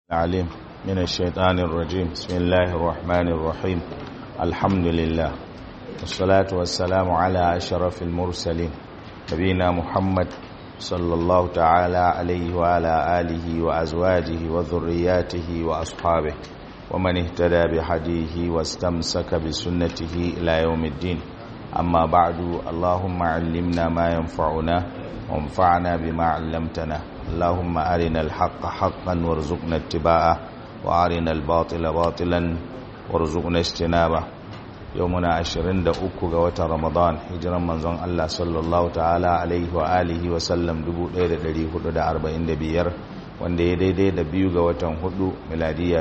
العليم من الشيطان الرجيم بسم الله الرحمن الرحيم الحمد لله والصلاة والسلام على أشرف المرسلين نبينا محمد صلى الله تعالى عليه وعلى آله وأزواجه وذرياته وأصحابه ومن اهتدى بحديه واستمسك بسنته إلى يوم الدين أما بعد اللهم علمنا ما ينفعنا وانفعنا بما علمتنا اللهم أرنا الحق حقا وارزقنا اتباعه وأرنا الباطل باطلا وارزقنا اجتنابه يومنا عشرين دقوق قوة رمضان هجرا منزون الله صلى الله تعالى عليه وآله وسلم دبو ليلة دري هدو دا أربعين دبير wanda ya daidai da biyu ga watan hudu miladiya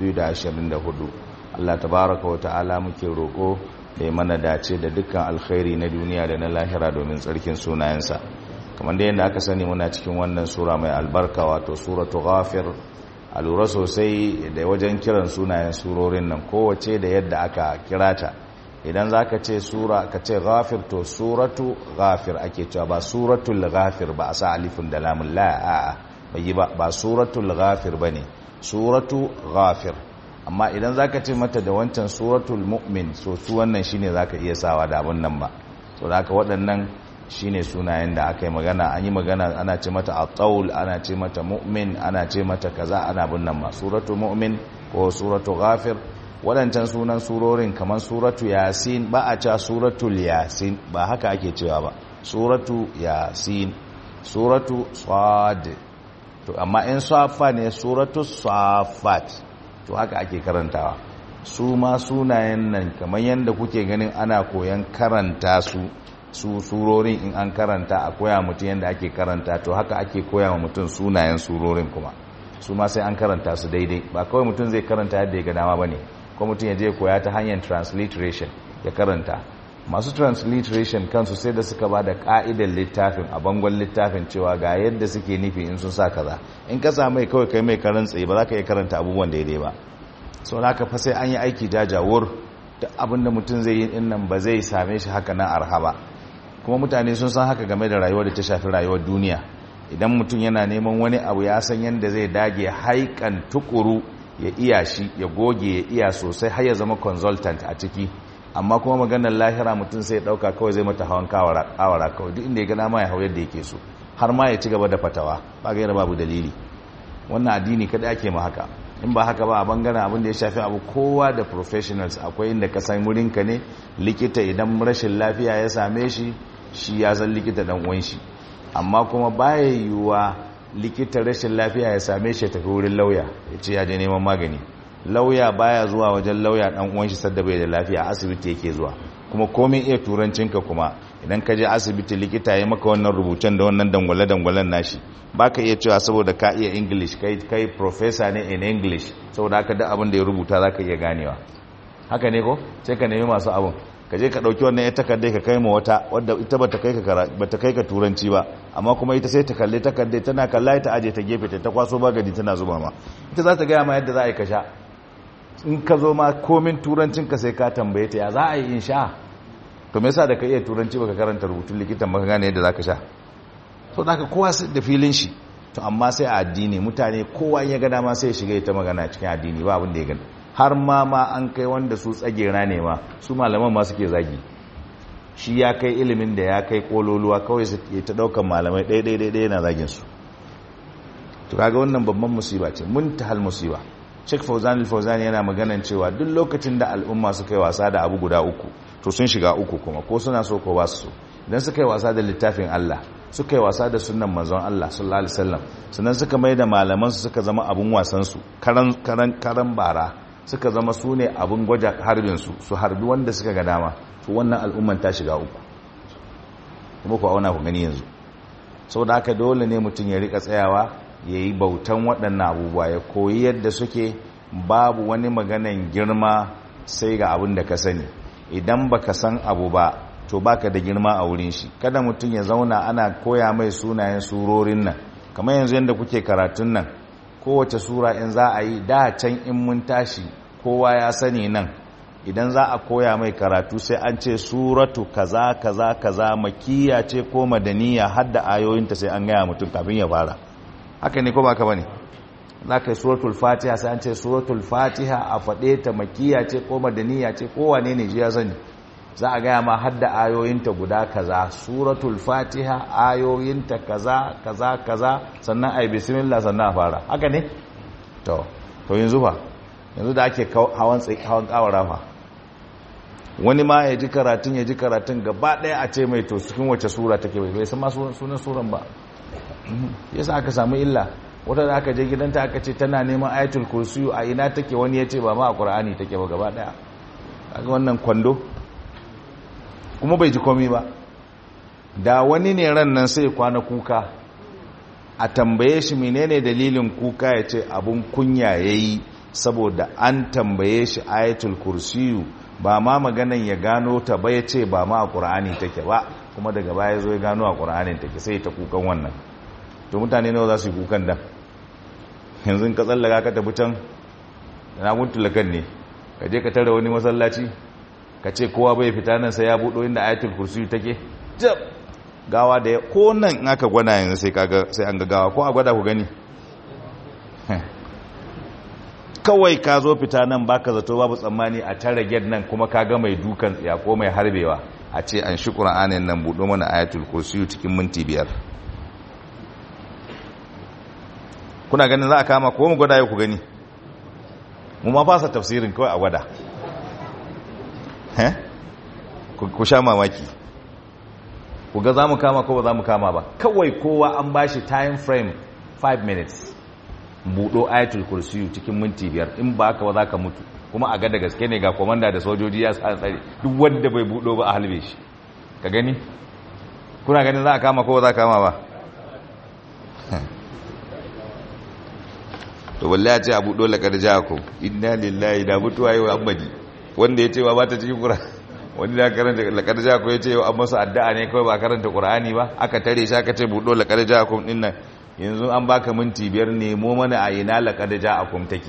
2024 Allah tabaraka wa ta'ala muke roƙo da ya mana dace da dukkan alkhairi na duniya da na lahira domin tsarkin sunayensa kamar da yadda aka sani muna cikin wannan sura mai albarka wato suratu ghafir a lura sosai da wajen kiran sunayen surorin nan kowace da yadda aka kira ta idan za ka ce sura ka ce ghafir to suratu ghafir ake cewa ba suratul ghafir ba a sa alifin da lamun la a'a bai ba ba suratul ghafir bane suratu ghafir amma idan zaka ce mata da wancan suratul mu'min so su wannan shine zaka iya sawa da abun nan ba so da haka waɗannan shine sunayen da aka yi magana an yi magana ana ce mata at-taul ana ce mata mu'min ana ce mata kaza ana bin nan ma suratul mu'min ko suratu ghafir waɗancan sunan surorin kamar suratu yasin ba a cewa suratul yasin ba haka ake cewa ba suratu yasin suratu sad to amma in safa ne suratu safat to haka ake karantawa su ma sunayen nan kamar yadda kuke ganin ana koyan karanta su su surorin in an karanta a koya mutum yadda ake karanta to haka ake koya wa mutum sunayen surorin kuma su ma sai an karanta su daidai ba kawai mutum zai karanta yadda ya ga dama ba ne ko mutum ya je koya ta hanyar transliteration ya karanta masu transliteration kansu sai da suka ba da ka'idar littafin a bangon littafin cewa ga yadda suke nufi in sun sa kaza in ka sa mai kawai kai mai karan tsaye ba za ka iya karanta abubuwan daidai ba sau da haka fa sai an yi aiki jajawur da abin da mutum zai yi in nan ba zai same shi haka nan arha ba kuma mutane sun san haka game da rayuwar da ta shafi rayuwar duniya idan mutum yana neman wani abu ya san yadda zai dage haikan tukuru ya iya shi ya goge ya iya sosai har ya zama consultant a ciki amma kuma maganar lahira mutum sai dauka kawai zai mata hawan kawara kawai duk inda ya gana ma ya hau yadda yake so har ma ya ci gaba da fatawa ba gaira babu dalili wannan addini kada ake ma haka in ba haka ba a bangaren abin da ya shafi abu kowa da professionals akwai inda ka san wurinka ne likita idan rashin lafiya ya same shi shi ya san likita dan uwan shi amma kuma baya yiwuwa likita rashin lafiya ya same shi ya tafi wurin lauya ya ce ya je neman magani lauya baya zuwa wajen lauya dan uwan shi sadda bai da lafiya asibiti yake zuwa kuma komai iya turancinka kuma idan ka je asibiti likita ya maka wannan rubucen da wannan dangwale dangwalen nashi baka iya cewa saboda ka iya english kai kai professor ne in english saboda haka duk abin da ya rubuta zaka iya ganewa haka ne ko sai ka nemi masu abin ka je ka dauki wannan ya takardai ka kai ma wata wadda ita bata kai ka bata kai ka turanci ba amma kuma ita sai ta kalle takardai tana kalla ta aje ta gefe ta kwaso bagadi tana zuba ma ita za ta gaya ma yadda za a yi ka sha in ka zo ma komin turancin ka sai ka tambaye ta ya za a yi in sha to me yasa da ka iya turanci baka karanta rubutun likitan baka gane yadda zaka sha so da ka kowa da filin shi to amma sai a addini mutane kowa ya ga dama sai ya shiga ita magana cikin addini ba abin da ya gani har ma ma an kai wanda su tsagera ne ma su malaman ma suke zagi shi ya kai ilimin da ya kai kololuwa kawai su ta daukan malamai ɗaya ɗaya ɗaya yana zagin su to kaga wannan babban musiba ce muntahal musiba Sheikh Fauzan al-Fauzan yana maganan cewa duk lokacin da al'umma suka yi wasa da abu guda uku to sun shiga uku kuma ko suna so ko ba su so idan suka yi wasa da littafin Allah suka yi wasa da sunnan manzon Allah sallallahu alaihi wasallam sannan suka mai da malaman su suka zama abun wasan su karan karan karan bara suka zama su ne abun gwaja harbin su su harbi wanda suka ga dama to wannan al'umman ta shiga uku kuma ku auna ku gani yanzu saboda haka dole ne mutum ya rika tsayawa ya yi bautan waɗannan abubuwa ya koyi yadda suke babu wani maganan girma sai ga abin da ka sani idan baka san abu ba to baka da girma a wurin shi kada mutum ya zauna ana koya mai sunayen surorin nan kamar yanzu yadda kuke karatun nan kowace sura in za a yi da can in mun tashi kowa ya sani nan idan za a koya mai karatu sai an ce suratu kaza kaza kaza makiya ce ko madaniya har da ayoyinta sai an gaya mutum kafin ya fara haka ne ko ba ka bane za ka yi suratul fatiha sai an ce suratul fatiha a faɗe ta makiya ce ko madaniya ce ko wane ne ji ya sani za a gaya ma hadda ayoyinta guda kaza suratul fatiha ayoyinta kaza kaza kaza sannan a yi bismillah sannan a fara haka ne to to yanzu fa yanzu da ake hawan hawan kawara fa wani ma ya ji karatun ya ji karatun gaba ɗaya a ce mai to cikin wace sura take bai bai san ma sunan suran ba yasa aka samu illa wata da aka je gidanta aka ce tana neman ayatul kursiyu a ina take wani ya ce ba ma a qur'ani take ba gaba ɗaya kaga wannan kwando kuma bai ji komi ba da wani ne ran nan sai kwana kuka a tambaye shi menene dalilin kuka ya ce abun kunya yayi saboda an tambaye shi ayatul kursiyu ba ma maganan ya gano ta ba ya ce ba ma a ƙura'ani take ba kuma daga baya zo ya gano a ƙura'anin take sai ta kukan wannan to mutane nawa za su yi kukan dan yanzu ka tsallaka ka tafi can na muntulakan ne ka je ka tara wani masallaci ka ce kowa bai fita nan sai ya buɗo inda ayatul kursiyu take jab gawa da ko nan in aka gwada yanzu sai kaga sai an ga gawa ko a gwada ku gani kawai ka zo fita nan baka zato babu tsammani a tare ged nan kuma ka ga mai dukan tsiya ko mai harbewa a ce an shi ƙura'anin nan buɗo mana ayatul kursiyu cikin minti biyar kuna ganin za a kama ko mu gwada ya ku gani mu ma fasa tafsirin kawai a gwada ku sha mamaki ku ga za mu kama ko ba za mu kama ba kawai kowa an ba shi time frame 5 minutes buɗo ayatul kursiyu cikin minti biyar in ba haka ba za ka mutu kuma a gada gaske ne ga komanda da sojoji ya sa tsare duk wanda bai buɗo ba a halbe shi ka gani kuna ganin za a kama ko za a kama ba to balle ya ce a buɗo laƙar jako inna lillahi da mutuwa yau an baji wanda ya ce wa ba ta cikin ƙura wani da karanta laƙar jako ya ce yau an masa addu'a ne kawai ba karanta ƙura'ani ba aka tare shi aka ce buɗo laƙar jako ɗin nan yanzu an baka minti biyar nemo mana a ina laƙar jako take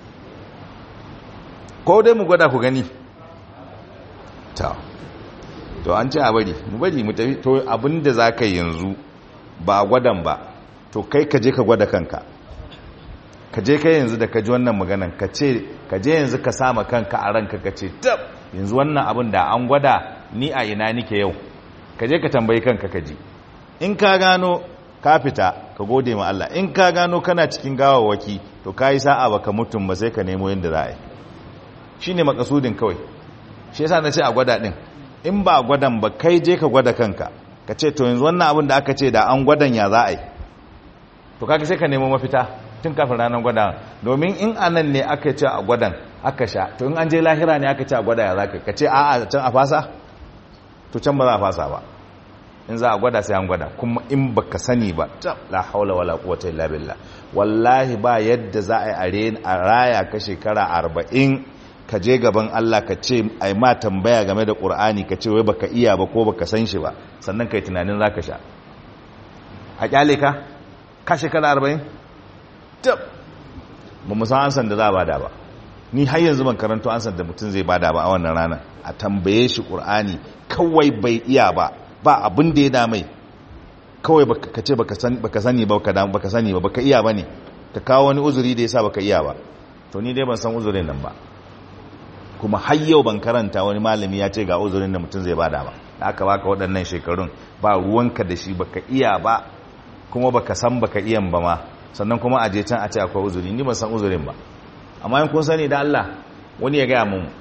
ko dai mu gwada ku gani ta to an ce a bari mu bari mu tafi to abinda za ka yanzu ba gwadan ba to kai ka je ka gwada kanka ka je kai yanzu da ka ji wannan maganan ka ce ka je yanzu ka sama kanka a ranka ka ce tab yanzu wannan abin da an gwada ni a ina nike yau ka je ka tambayi kanka ka ji in ka gano ka fita ka gode ma Allah in ka gano kana cikin gawawaki to ka yi sa'a baka mutum ba sai ka nemo yadda za a yi shi ne makasudin kawai shi yasa na ce a gwada ɗin in ba gwadan ba kai je ka gwada kanka ka ce to yanzu wannan abin da aka ce da an gwadan ya za a yi to kaga sai ka nemo mafita tun kafin ranar gwada domin in anan ne aka ce a gwadan aka sha to in an je lahira ne aka ce a gwada ya za ka ce a'a can a fasa to can ba za a fasa ba in za a gwada sai an gwada kuma in baka sani ba la haula wala quwwata illa billah wallahi ba yadda za a yi a raya ka shekara arba'in ka je gaban Allah ka ce ai ma tambaya game da Qur'ani ka ce wai baka iya ba ko baka san shi ba sannan kai tunanin zaka sha a kyale ka ka shekara 40 tab ba mu san ansan da za a bada ba ni har yanzu ban karanto ansan da mutum zai bada ba a wannan rana a tambaye shi Qur'ani kawai bai iya ba ba abin da ya damai kawai ka ce baka sani ba baka sani ba baka iya ba ne ka kawo wani uzuri da yasa baka iya ba to ni dai ban san uzurin nan ba kuma har yau ban karanta wani malami ya ce ga uzurin da mutum zai bada ba da aka baka waɗannan shekarun ba ruwanka da shi baka iya ba kuma baka san baka iyan ba ma sannan kuma a je can a ce akwai uzuri ni ban san uzurin ba amma in kun sani da Allah wani ya gaya mun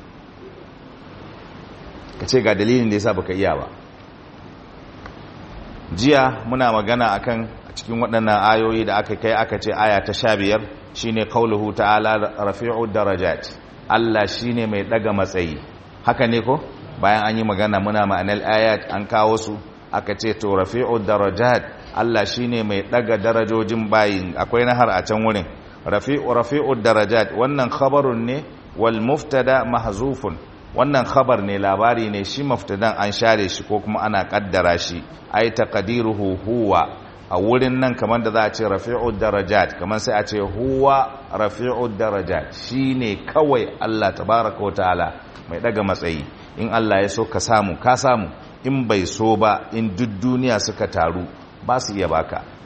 ka ce ga dalilin da yasa baka iya ba jiya muna magana akan a cikin waɗannan ayoyi da aka kai aka ce aya ta sha biyar shine qauluhu ta'ala rafi'u darajat Allah shine mai daga matsayi haka ne ko bayan an yi magana muna ma'anar ayat an kawo su aka ce to rafi'u darajat Allah shine mai daga darajojin bayin akwai nahar a can wurin rafi'u rafi'u darajat wannan khabarun ne wal muftada mahzufun wannan khabar ne labari ne shi muftadan an share shi ko kuma ana kaddara shi ai taqdiruhu huwa a wurin nan kamar da za a ce rafi'ud darajat kamar sai a ce huwa rafi'ud darajat shine kawai Allah tabaraka wa ta'ala mai daga matsayi in Allah ya so ka samu ka samu in bai so ba in duk duniya suka taru ba su iya baka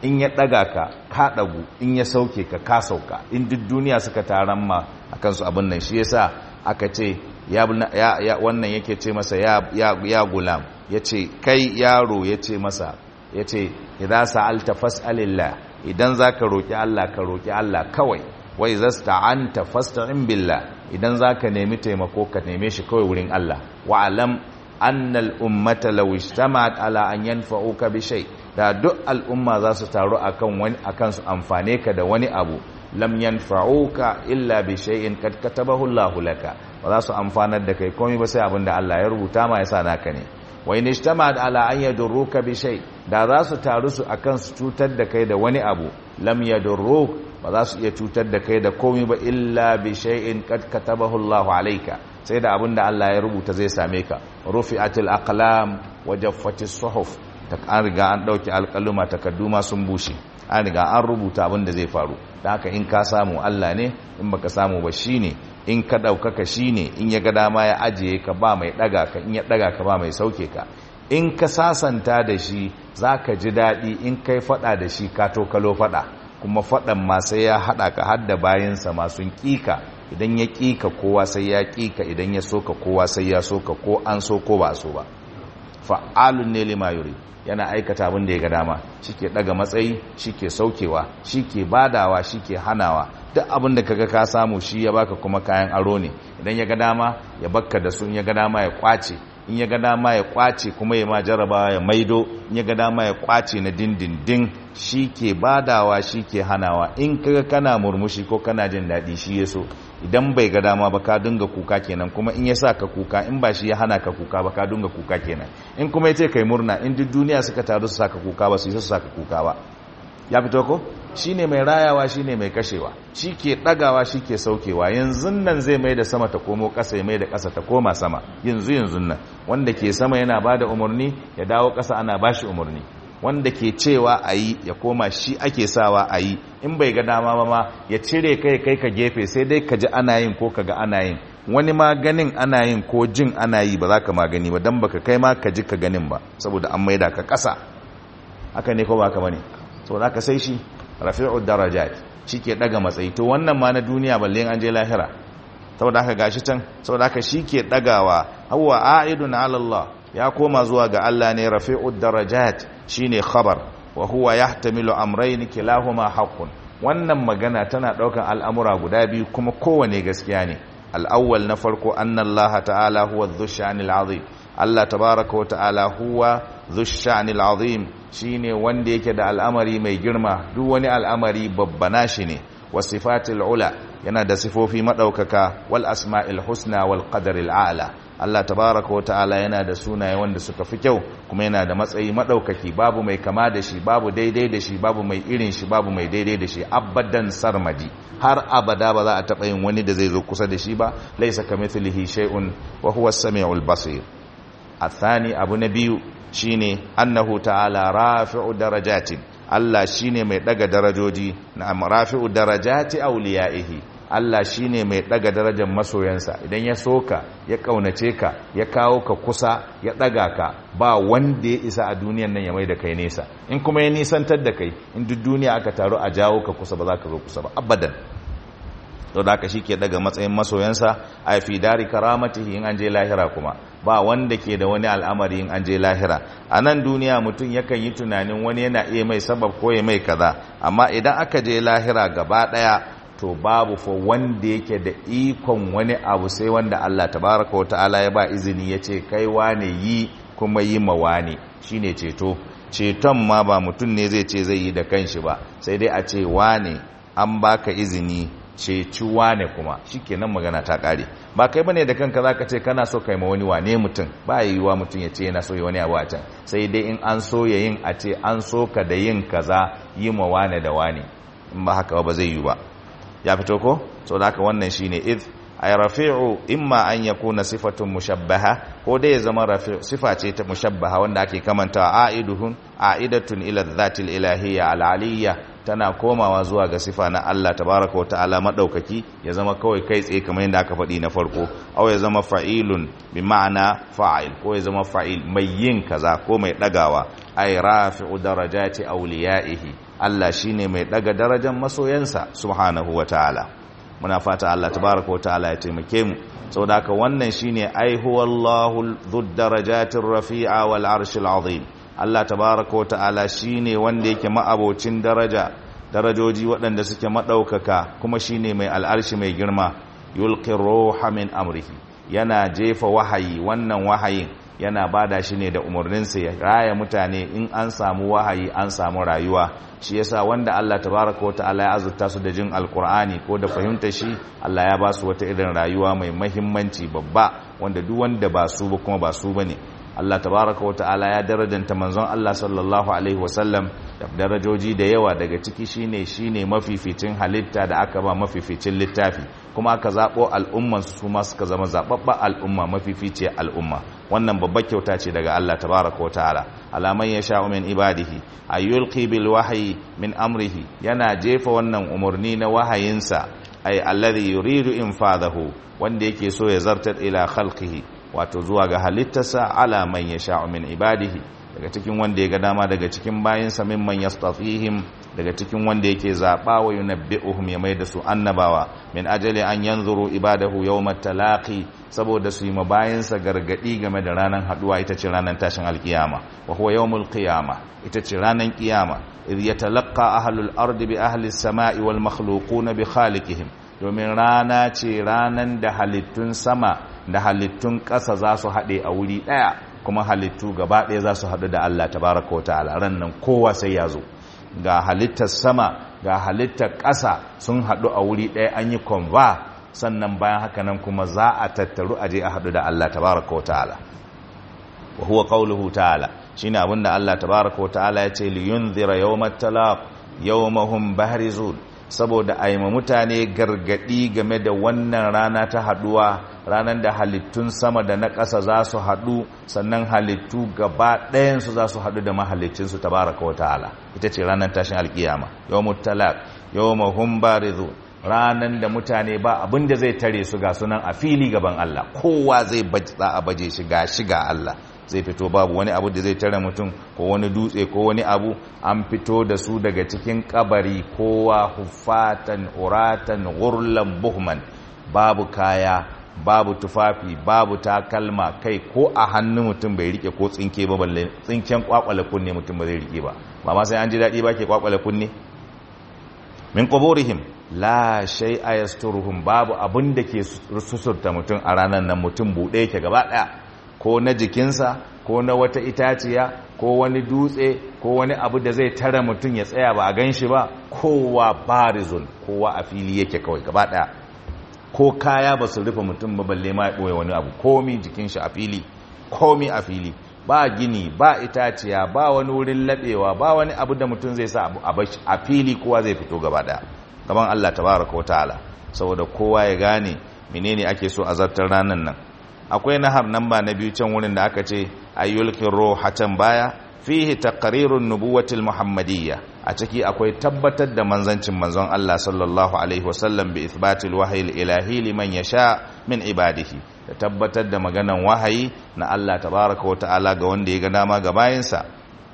in ya daga ka ka dagu in ya sauke ka ka sauka in duk duniya suka taron ma akan su abin nan shi yasa aka ce ya wannan yake ce masa ya gulam yace kai yaro yace masa yace idza sa'alta fas'alillah idan zaka roki Allah ka roki Allah kawai wa idza sta'anta fasta'in billah idan zaka nemi taimako ka neme shi kawai wurin Allah wa alam anna al-ummata law ijtama'at ala an yanfa'uka bi shay da duk al'umma za su taru akan wani akan su amfane ka da wani abu lam yanfa'uka illa bi shay'in kad katabahu Allahu laka ba za su amfanar da kai komai ba sai abinda Allah ya rubuta ma yasa naka ne wa in ijtama'at ala an yadurruka bi shay da za su taru su akan su cutar da kai da wani abu lam yadurruk ba za su iya cutar da kai da komai ba illa bi shay'in kad katabahu Allahu alayka sai da abinda Allah ya rubuta zai same ka rufi'atil aqlam wa jaffatis suhuf ta an riga an dauki alƙaluma takadduma sun bushe an riga an rubuta abin da zai faru da haka in ka samu Allah ne in baka samu ba shine in ka daukaka shine in ya ga dama ya ajiye ka ba mai daga ka in ya daga ka ba mai sauke ka in ka sasanta da shi zaka ji dadi in kai fada da shi ka to kalo fada kuma fadan ma sai ya hada ka har da bayansa masu kika idan ya kika kowa sai ya kika idan ya soka kowa sai ya soka ko an so ko ba so ba fa'alun ne lima yuri yana aikata abin da ya ga dama shike daga matsayi shike saukewa shike badawa shike hanawa duk abin da kaga ka samu shi ya baka kuma kayan aro ne idan ya ga dama ya bakka da su in ya ga dama ya kwace in ya ga dama ya kwace kuma ya ma jarabawa ya maido in ya ga dama ya kwace na dindindin shi ke badawa shi ke hanawa in kaga kana murmushi ko kana jin daɗi shi ya so idan bai ga dama ba ka dinga kuka kenan kuma in ya sa ka kuka in ba shi ya hana ka kuka ba ka dinga kuka kenan in kuma ya ce kai murna in duk duniya suka taru su saka kuka ba su yi su saka kuka ba ya fito ko shi ne mai rayawa shi ne mai kashewa shi ke ɗagawa shi ke saukewa yanzu nan zai mai da sama ta komo ƙasa ya mai da ƙasa ta koma sama yanzu yanzu nan wanda ke sama yana ba da umarni ya dawo ƙasa ana ba shi umarni wanda ke cewa a yi ya koma shi ake sawa a yi in bai ga dama ba ma ya cire kai kai ka gefe sai dai ka ji ana yin ko ka ga ana yin wani ma ganin ana yin ko jin ana yi ba za ka ma gani ba don baka kai ma ka ji ka ganin ba saboda an maida ka ƙasa haka ne ko ba ka bane saboda ka sai shi rafi'ud darajat ke daga matsayi to wannan ma na duniya balle an je lahira saboda haka gashi can saboda haka ke dagawa huwa a'idun 'ala Allah ya koma zuwa ga Allah ne rafi'ud darajat shine khabar wa huwa yahtamilu amrayn kilahuma haqqun wannan magana tana daukan al'amura guda biyu kuma kowane gaskiya ne al-awwal na farko anna Allah ta'ala huwa dhushanil azim Allah tabaaraka wa ta'ala huwa dhushanil azim shine wanda yake da al'amari mai girma duk wani al'amari babbana shi ne wasifatil ula yana da sifofi madaukaka wal asma'il husna wal qadaril a'la Allah tabaaraka wata'ala yana da sunaye wanda suka fi kyau kuma yana da matsayi madaukaki babu mai kama da shi babu daidai da shi babu mai irin shi babu mai daidai da shi abadan sarmadi har abada ba za a taba yin wani da zai zo kusa da shi ba laysa kamithlihi shay'un wa huwa as-sami'ul basir athani abu na biyu shine annahu ta'ala rafi'u darajatin Allah shine mai daga darajoji na rafi'u darajati awliyaihi Allah shine mai daga darajar masoyansa idan ya soka ya kaunace ka ya kawo ka kusa ya daga ka ba wanda ya isa a duniyan nan ya mai da kai nesa in kuma ya nisantar da kai in duk duniya aka taru a jawo ka kusa ba za ka zo kusa ba abadan to da shi ke daga matsayin masoyansa a fi dari karamatihi in an je lahira kuma ba wanda ke da wani al'amari in an je lahira a nan duniya mutum yakan yi tunanin wani yana iya mai sabab ko ya mai kaza amma idan aka je lahira gaba daya to babu fa wanda yake da ikon wani abu sai wanda Allah tabaraka wa ta'ala ya ba izini ya ce kai wane yi kuma yi ma wane shine ceto ceton ma ba mutum ne zai ce zai yi da kanshi ba sai dai a ce wane an baka izini ceci wane kuma shikenan magana ta kare ba kai bane da kanka zaka ce kana so kai ma wani wane mutum ba yiwuwa mutum ya ce yana so ya wani abu a can sai dai in an so ya yin a ce an so ka da yin kaza yi ma wane da wane in ba haka ba zai yi ba ya fito ko so da haka wannan shine id ay rafi'u imma an yakuna sifatun mushabbaha ko dai ya zama rafi'u sifa ce ta mushabbaha wanda ake kamanta aiduhun aidatun ila dhatil ilahiyya al-aliyya tana komawa zuwa ga sifa na Allah tabaraka wa ta'ala madaukaki ya zama kawai kai tsaye kamar yadda aka faɗi na farko aw ya zama fa'ilun bi ma'ana fa'il ko ya zama fa'il mai yin kaza ko mai dagawa ay rafi'u darajati awliyaihi Allah shine mai daga darajar masoyansa subhanahu wa ta'ala muna fata Allah tabaraka wa ta'ala ya taimake mu saboda haka wannan shine ai huwallahu dhud darajatir rafi'a wal arshil azim Allah tabaraka wa ta'ala shine wanda yake ma'abocin daraja darajoji waɗanda suke maɗaukaka kuma shine mai al'arshi mai girma yulqi ruha min amrihi yana jefa wahayi wannan wahayin yana bada shi ne da umarninsa ya raya mutane in an samu wahayi an samu rayuwa shi yasa wanda Allah tabaraka wa ta'ala ya azurta su da jin alkur'ani ko da fahimta shi Allah ya ba su wata irin rayuwa mai mahimmanci babba wanda duk wanda ba su ba kuma ba su bane Allah tabaraka wa ta'ala ya darajanta manzon Allah sallallahu alaihi wasallam da darajoji da yawa daga ciki shine shine mafificin halitta da aka ba mafificin littafi kuma aka zabo al'umman su ma suka zama zababba al'umma mafifice al'umma wannan babbar kyauta ce daga Allah tabaraka wa ta'ala alaman yasha min ibadihi ayyulqi bil wahyi min amrihi yana jefa wannan umurni na wahayinsa ay alladhi yuridu infadahu wanda yake so ya zartar ila khalqihi wato zuwa ga halittarsa ala man yasha'u min ibadihi daga cikin wanda ya ga dama daga cikin bayinsa mimman yastafihim daga cikin wanda yake zaba wa yunabbi'uhum ya mai da su annabawa min ajali an yanzuru ibadahu yawmat talaqi saboda su yi mabayinsa gargadi game da ranar haduwa ita ce ranar tashin alkiyama wa huwa yawmul qiyama ita ce ranar kiyama idh yatalaqqa ahlul ardi bi ahli as-sama'i wal makhluquna bi khaliqihim domin rana ce ranan da halittun sama da halittun ƙasa za su haɗe a wuri ɗaya kuma halittu gaba ɗaya za su haɗu da Allah tabaraka wa ta'ala ran nan kowa sai ya zo ga halittar sama ga halittar ƙasa sun haɗu a wuri ɗaya an yi konva sannan bayan haka nan kuma za a tattaru aje a haɗu da Allah tabaraka wa ta'ala wa huwa qawluhu ta'ala shine abinda Allah tabaraka wa ta'ala ya ce li yunzira yawmat talaq yawmahum bahrizun saboda a yi mutane gargadi game da wannan rana ta haduwa ranar da halittun sama da na ƙasa za su haɗu sannan halittu gaba ɗayansu za su haɗu da mahalicinsu ta baraka wa ta'ala ita ce ranar tashin alkiyama yau mutalak yau mahun barizu ranar da mutane ba abin da zai tare su ga sunan a fili gaban Allah kowa zai za a baje shi ga shi ga Allah zai fito babu wani abu da zai tare mutum ko wani dutse ko wani abu an fito da su daga cikin kabari kowa hufatan uratan gurlan buhman babu kaya babu tufafi babu takalma kai ko a hannun mutum bai rike ko tsinke ba balle tsinken kwakwale kunne mutum ba zai rike ba ba ma sai an ji daɗi ba ke kwakwale kunne min quburihim la shay'a yasturuhum babu abin da ke susurta mutum a ranar nan mutum buɗe yake gaba ɗaya ko na jikinsa ko na wata itaciya ko wani dutse ko wani abu da zai tara mutum ya tsaya ba a gan shi ba kowa barizon kowa a fili yake kawai gaba daya ko kaya ba su rufe mutum ba balle ma ya ɓoye wani abu komi jikin shi a fili komi a fili ba gini ba itaciya ba wani wurin laɓewa ba wani abu da mutum zai sa a fili kowa zai fito gaba daya gaban Allah tabaraka wa ta'ala saboda kowa ya gane menene ake so a zartar ranar nan akwai nahar nan ba na biyu can wurin da aka ce ayyulkin roha can baya fihi taqrirun nubuwatil muhammadiyya a ciki akwai tabbatar da manzancin manzon Allah sallallahu alaihi wasallam bi ithbatil wahyi ilahi liman yasha min ibadihi da tabbatar da maganan wahayi na Allah tabaraka wa ta'ala ga wanda ya ga dama ga bayinsa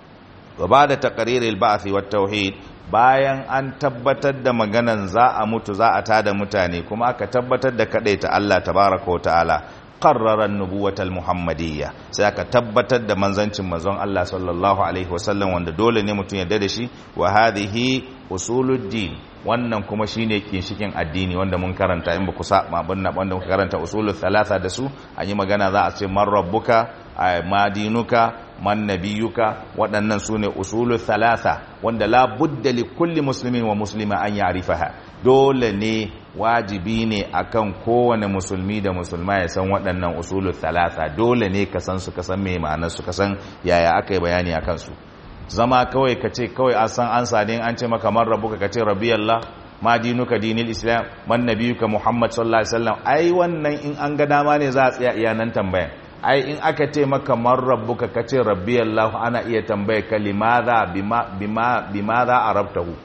wa ba'da taqriril ba'thi wat tauhid bayan an tabbatar da maganan za a mutu za a tada mutane kuma aka tabbatar da kadaita Allah tabaraka wa ta'ala qarrara nubuwatal muhammadiyya sai aka tabbatar da manzancin manzon Allah sallallahu alaihi wasallam wanda dole ne mutum ya da shi wa hadhihi usuluddin wannan kuma shine kinshikin addini wanda mun karanta in ba ku saba banna wanda muka karanta usulul thalatha da su an yi magana za a ce man rabbuka ma dinuka man nabiyuka waɗannan su ne usulul thalatha wanda la budda li kulli muslimin wa muslima an ya'rifaha dole ne wajibi ne akan kowane musulmi da musulma ya san waɗannan usulul thalatha dole ne ka san su ka san me ma'anar su ka san yaya aka yi bayani akan su zama kawai ka ce kawai an san an sade an ce maka man rabbuka ka ce rabbiyallah ma dinuka dinil islam man nabiyuka muhammad sallallahu alaihi wasallam ai wannan in an ga dama ne za a tsaya iya nan tambayan ai in aka ce maka man rabbuka ka ce rabbiyallah ana iya tambaya ka limadha bima bima bimadha arabtahu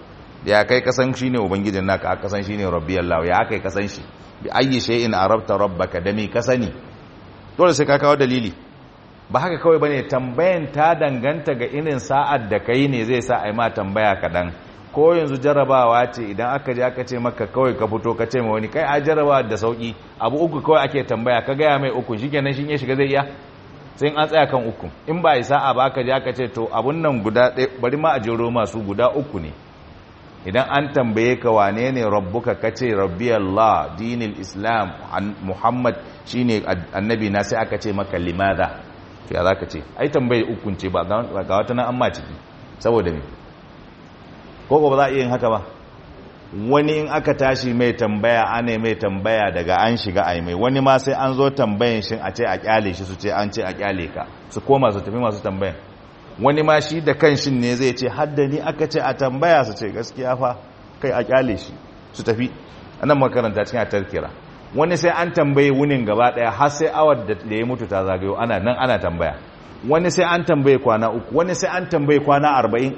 ya kai kasan shine ubangijin naka aka san shine rabbi Allah ya kai kasan shi bi ayyi shay'in arabta rabbaka da me kasani dole sai ka kawo dalili ba haka kawai bane tambayan ta danganta ga irin sa'ad da kai ne zai sa ai ma tambaya kadan ko yanzu jarabawa ce idan aka je aka ce maka kawai ka fito ka ce ma wani kai a jarabawa da sauki abu uku kawai ake tambaya ka gaya mai uku shikenan shin ya shiga zai iya sai an tsaya kan uku in ba isa a ba aka je aka ce to abun nan guda ɗaya bari ma a jero masu guda uku ne idan an tambaye ka wane ne rabbuka ka ce rabbi Allah dinil islam muhammad shine annabi na sai aka ce maka limadha to ya zaka ce ai tambaye ukun ce ba ga wata nan amma ciki saboda me ko ba za a iya yin haka ba wani in aka tashi mai tambaya ana mai tambaya daga an shiga ai mai wani ma sai an zo tambayin shi a ce a kyale shi su ce an ce a kyale ka su koma su tafi masu tambayan wani ma shi da kan shin ne zai ce haddani aka ce a tambaya su ce gaskiya fa kai a kyale shi su tafi anan makaranta cikin a tarkira wani sai an tambaye wunin gaba daya har sai awar da ya mutu ta zagayo ana nan ana tambaya wani sai an tambaye kwana uku wani sai an tambaye kwana arba'in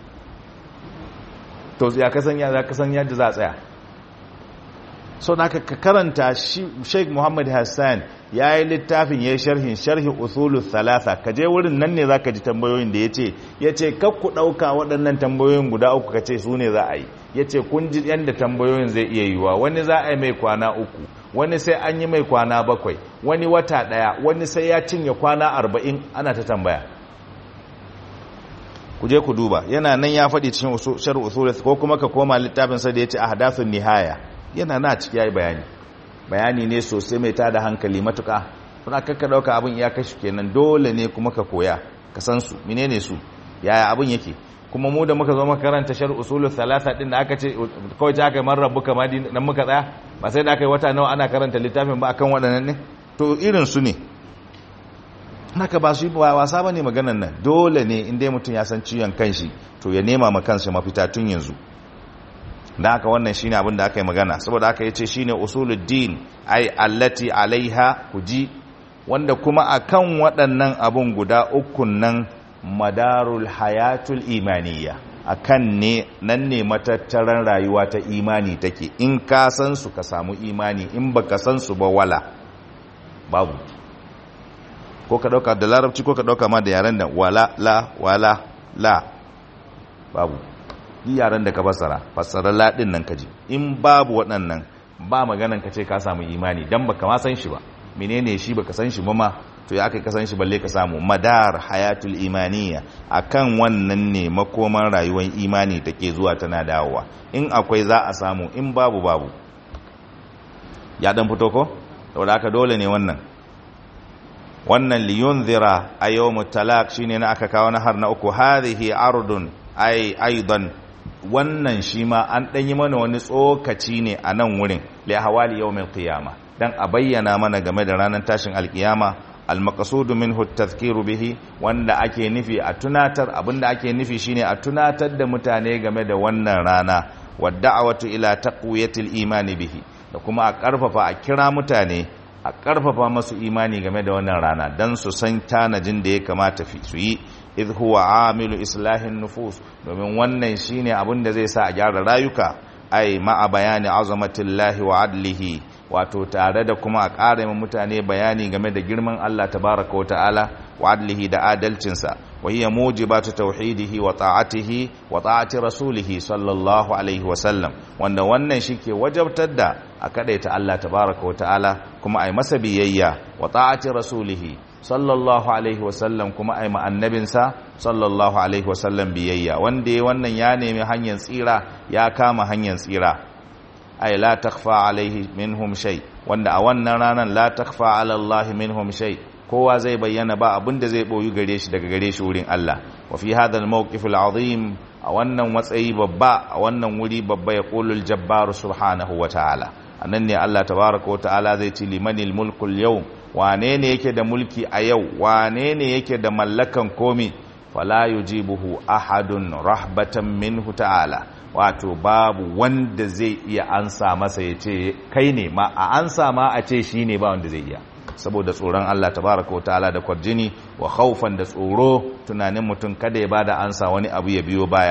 to ya kasan ya kasan yadda za a tsaya so da ka karanta Sheikh Muhammad Hassan ya yi littafin ya yi sharhin sharhi usulu thalatha ka je wurin nan ne zaka ji tambayoyin da yace yace kar ku dauka waɗannan tambayoyin guda uku kace su ne za a yi yace kun ji yanda tambayoyin zai iya yiwa wani za a yi mai kwana uku wani sai an yi mai kwana bakwai wani wata daya wani sai ya cinye kwana arba'in ana ta tambaya ku je ku duba yana nan ya faɗi cikin shar usul ko kuma ka koma littafin sa da yace ahdathun nihaya yana na ciki yayi bayani bayani ne sosai mai tada hankali matuka kuna kakka dauka abin ya kashi kenan dole ne kuma ka koya ka san su menene su yaya abin yake kuma mu da muka zo makaranta shar usul thalatha din da aka ce kawai ta kai man rabbuka ma nan muka tsaya ba sai da aka yi wata nawa ana karanta littafin ba akan waɗannan ne to irin su ne haka ba su yi ba wasa ba ne maganan nan dole ne inda mutum ya san ciwon kanshi to ya nema ma kansa mafita tun yanzu da haka wannan shine abin da aka yi magana saboda aka yace shine usuluddin ai allati alaiha kuji wanda kuma akan waɗannan abun guda ukun nan madarul hayatul imaniya akan ne nan ne matattaran rayuwa ta imani take in ka san su ka samu imani in baka san su ba wala babu ko ka dauka da larabci ko ka dauka ma da yaren da wala la wala la babu yi yaren da ka fassara fassara la din nan kaji in babu waɗannan ba maganan ka ce ka samu imani dan baka ma san shi ba menene shi baka san shi ba ma to ya kai ka san shi balle ka samu madar hayatul imaniya akan wannan ne makoman rayuwar imani take zuwa tana dawowa in akwai za a samu in babu babu ya dan fito ko saboda haka dole ne wannan wannan liyunzira a yawmut talaq shine na aka kawo na har na uku hadhihi ardun ay aidan wannan shi ma an dan yi mana wani tsokaci ne a nan wurin li hawali yawmil qiyama dan a bayyana mana game da ranar tashin alkiyama almaqsudu minhu at-tadhkiru bihi wanda ake nufi a tunatar abinda ake nufi shine a tunatar da mutane game da wannan rana wadda'awatu ila taqwiyatil imani bihi da kuma a karfafa a kira mutane a karfafa masu imani game da wannan rana dan su san tanajin da ya kamata su yi idh huwa amilu islahin nufus domin wannan shine abin da zai sa a gyara rayuka ai ma'a bayani azamatillahi wa adlihi wato tare da kuma a ƙara ma mutane bayani game da girman Allah tabaraka wa ta'ala wa adlihi da adalcinsa wa hiya mujibatu tauhidihi wa ta'atihi wa ta'ati rasulihi sallallahu alaihi wa sallam wanda wannan shike wajabtar da a kadaita Allah tabaraka wa ta'ala kuma ai masa biyayya wa ta'ati rasulihi sallallahu alaihi wa sallam kuma ai ma annabinsa sallallahu alaihi wa sallam biyayya wanda wannan ya nemi hanyar tsira ya kama hanyar tsira ay la takhfa alaihi minhum shay wanda a wannan ranar la takhfa ala Allah minhum shay kowa zai bayyana ba abin da zai boyu gare shi daga gare shi wurin Allah wa fi hadha al-mawqif al-azim a wannan matsayi babba a wannan wuri babba ya qulul jabbar subhanahu wa ta'ala anan ne Allah tabaaraka wa ta'ala zai ci limanil mulku al-yawm wane ne yake da mulki a yau wane ne yake da mallakan komi fala yujibuhu ahadun rahbatan minhu ta'ala wato babu wanda zai iya ansa masa ya ce kai ne ma a ansa ma a ce shi ne ba wanda zai iya saboda tsoron Allah tabaraka ta'ala da kwarjini wa khaufan da tsoro tunanin mutum kada ya bada ansa wani abu ya biyo baya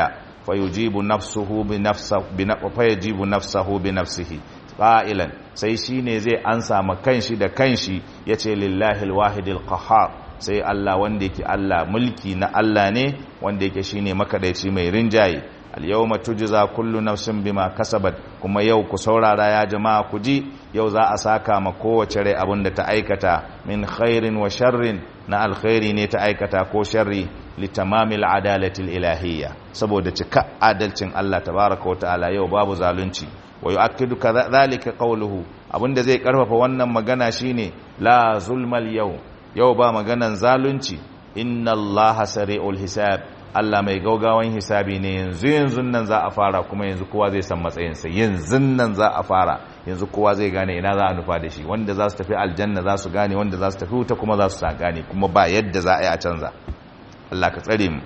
fayujibu nafsuhu bi nafsihi fayajibu nafsahu bi nafsihi qailan sai shine zai ansa ma kanshi da kanshi yace lillahi alwahidil qahhar sai Allah wanda yake Allah mulki na Allah ne wanda yake shine makadaici mai rinjaye al-yawma tujza kullu nafsin bima kasabat kuma yau ku saurara ya jama'a ku ji yau za a saka ma kowace rai abinda ta aikata min khairin wa sharrin na alkhairi ne ta aikata ko sharri litamamil adalatil ilahiyya saboda cika adalcin Allah tabaraka wa ta'ala yau babu zalunci wa yu'akkidu kadhalika qawluhu abinda zai karfafa wannan magana shine la zulmal yau yau ba maganan zalunci inna allaha sari'ul hisab Allah mai gaugawan hisabi ne yanzu yanzu nan za a fara kuma yanzu kowa zai san matsayinsa yanzu nan za a fara yanzu kowa zai gane ina za a nufa da shi wanda za su tafi aljanna za su gane wanda za su tafi wuta kuma za su sa gane kuma ba yadda za a yi a canza Allah ka tsare mu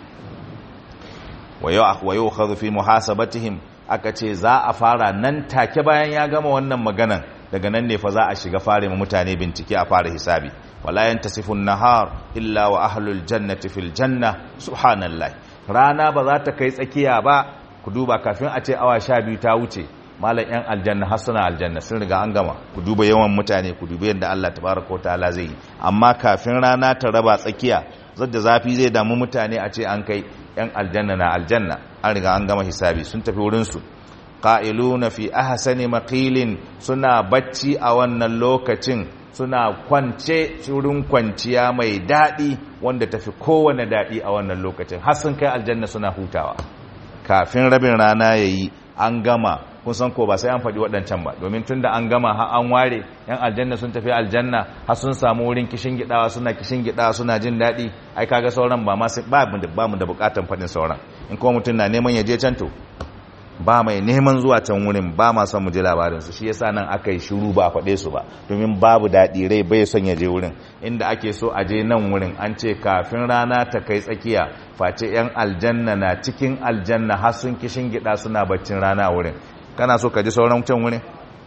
wa yau khadhu fi muhasabatihim aka ce za a fara nan take bayan ya gama wannan maganan daga nan ne fa za a shiga fare mu mutane bincike a fara hisabi wala yantasifun nahar illa wa ahlul jannati fil janna subhanallah rana ba za ta kai tsakiya ba ku duba kafin a ce awa sha biyu ta wuce malam yan aljanna har suna aljanna sun riga an gama ku duba yawan mutane ku duba yadda Allah tabaraka wa ta'ala zai yi amma kafin rana ta raba tsakiya zadda zafi zai damu mutane a ce an kai yan aljanna na aljanna an riga an gama hisabi sun tafi wurin su qa'iluna fi ahsani maqilin suna bacci a wannan lokacin suna kwance wurin kwanciya mai daɗi wanda tafi kowane daɗi a wannan lokacin har sun kai aljanna suna hutawa kafin rabin rana yayi an gama kun san ko ba sai an faɗi waɗancan ba domin tun da an gama har an ware yan aljanna sun tafi aljanna har sun samu wurin kishin gidawa suna kishin gidawa suna jin daɗi ai kaga sauran ba ma ba mu da ba mu da bukatan faɗin sauran in kuma mutum na neman ya je can to ba mai neman zuwa can wurin ba ma son mu ji labarin su shi yasa nan aka yi shiru ba a faɗe su ba domin babu daɗi rai bai son ya je wurin inda ake so a je nan wurin an ce kafin rana ta kai tsakiya face yan aljanna na cikin aljanna har sun kishin gida suna baccin rana wurin kana so ka ji sauran can wurin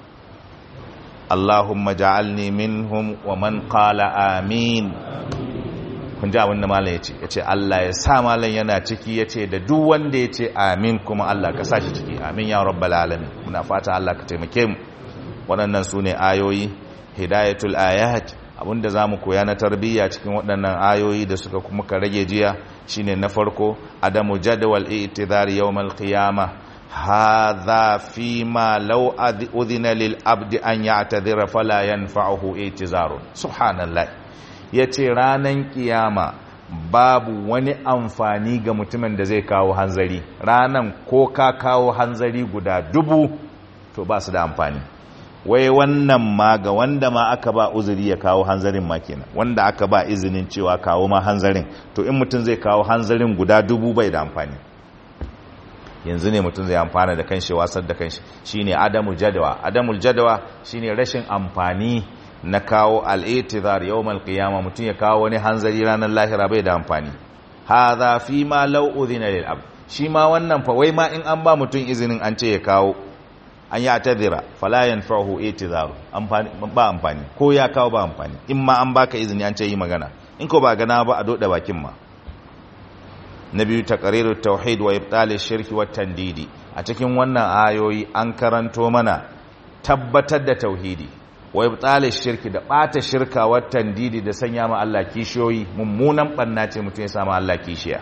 Allahumma ja'alni minhum wa man qala amin kun ji abin da malam ya ce ya ce Allah ya sa malam yana ciki ya ce da duk wanda ya ce amin kuma Allah ka sa shi ciki amin ya rabbal alamin muna fata Allah ka taimake mu waɗannan su ne ayoyi hidayatul ayat abinda za mu koya na tarbiyya cikin waɗannan ayoyi da suka kuma ka rage jiya shine na farko adamu jadwal i'tidhar yawmal qiyamah hadha fi ma law udhina lil abdi an ya'tadhira fala yanfa'uhu i'tizarun subhanallah ya ce ranan kiyama babu wani amfani ga mutumin da zai kawo hanzari ranan ko ka kawo hanzari guda dubu to ba su da amfani wai wannan ma ga wanda ma aka ba uzuri ya kawo hanzarin ma kenan wanda aka ba izinin cewa kawo ma hanzarin to in mutum zai kawo hanzarin guda dubu bai da amfani yanzu ne mutum zai amfana da kanshi wasar da kanshi shine adamu jadawa adamul jadawa shine rashin amfani na kawo al'itizar yau malkiyama mutum ya kawo wani hanzari ranar lahira bai da amfani haza fi ma lau'udhina lil abd shi ma wannan fa wai ma in an ba mutum izinin an ce ya kawo an yi atadira fala yanfa'uhu itizaru amfani ba amfani ko ya kawo ba amfani in ma an baka izini an ce yi magana in ko ba gana ba a doda bakin ma na biyu taqriru tauhid wa ibtal shirki wa tandidi a cikin wannan ayoyi an karanto mana tabbatar da tauhidi wa ibtal shirki da bata shirka wa tandidi da sanya ma Allah kishiyoyi mummunan banna ce mutum ya sama Allah kishiya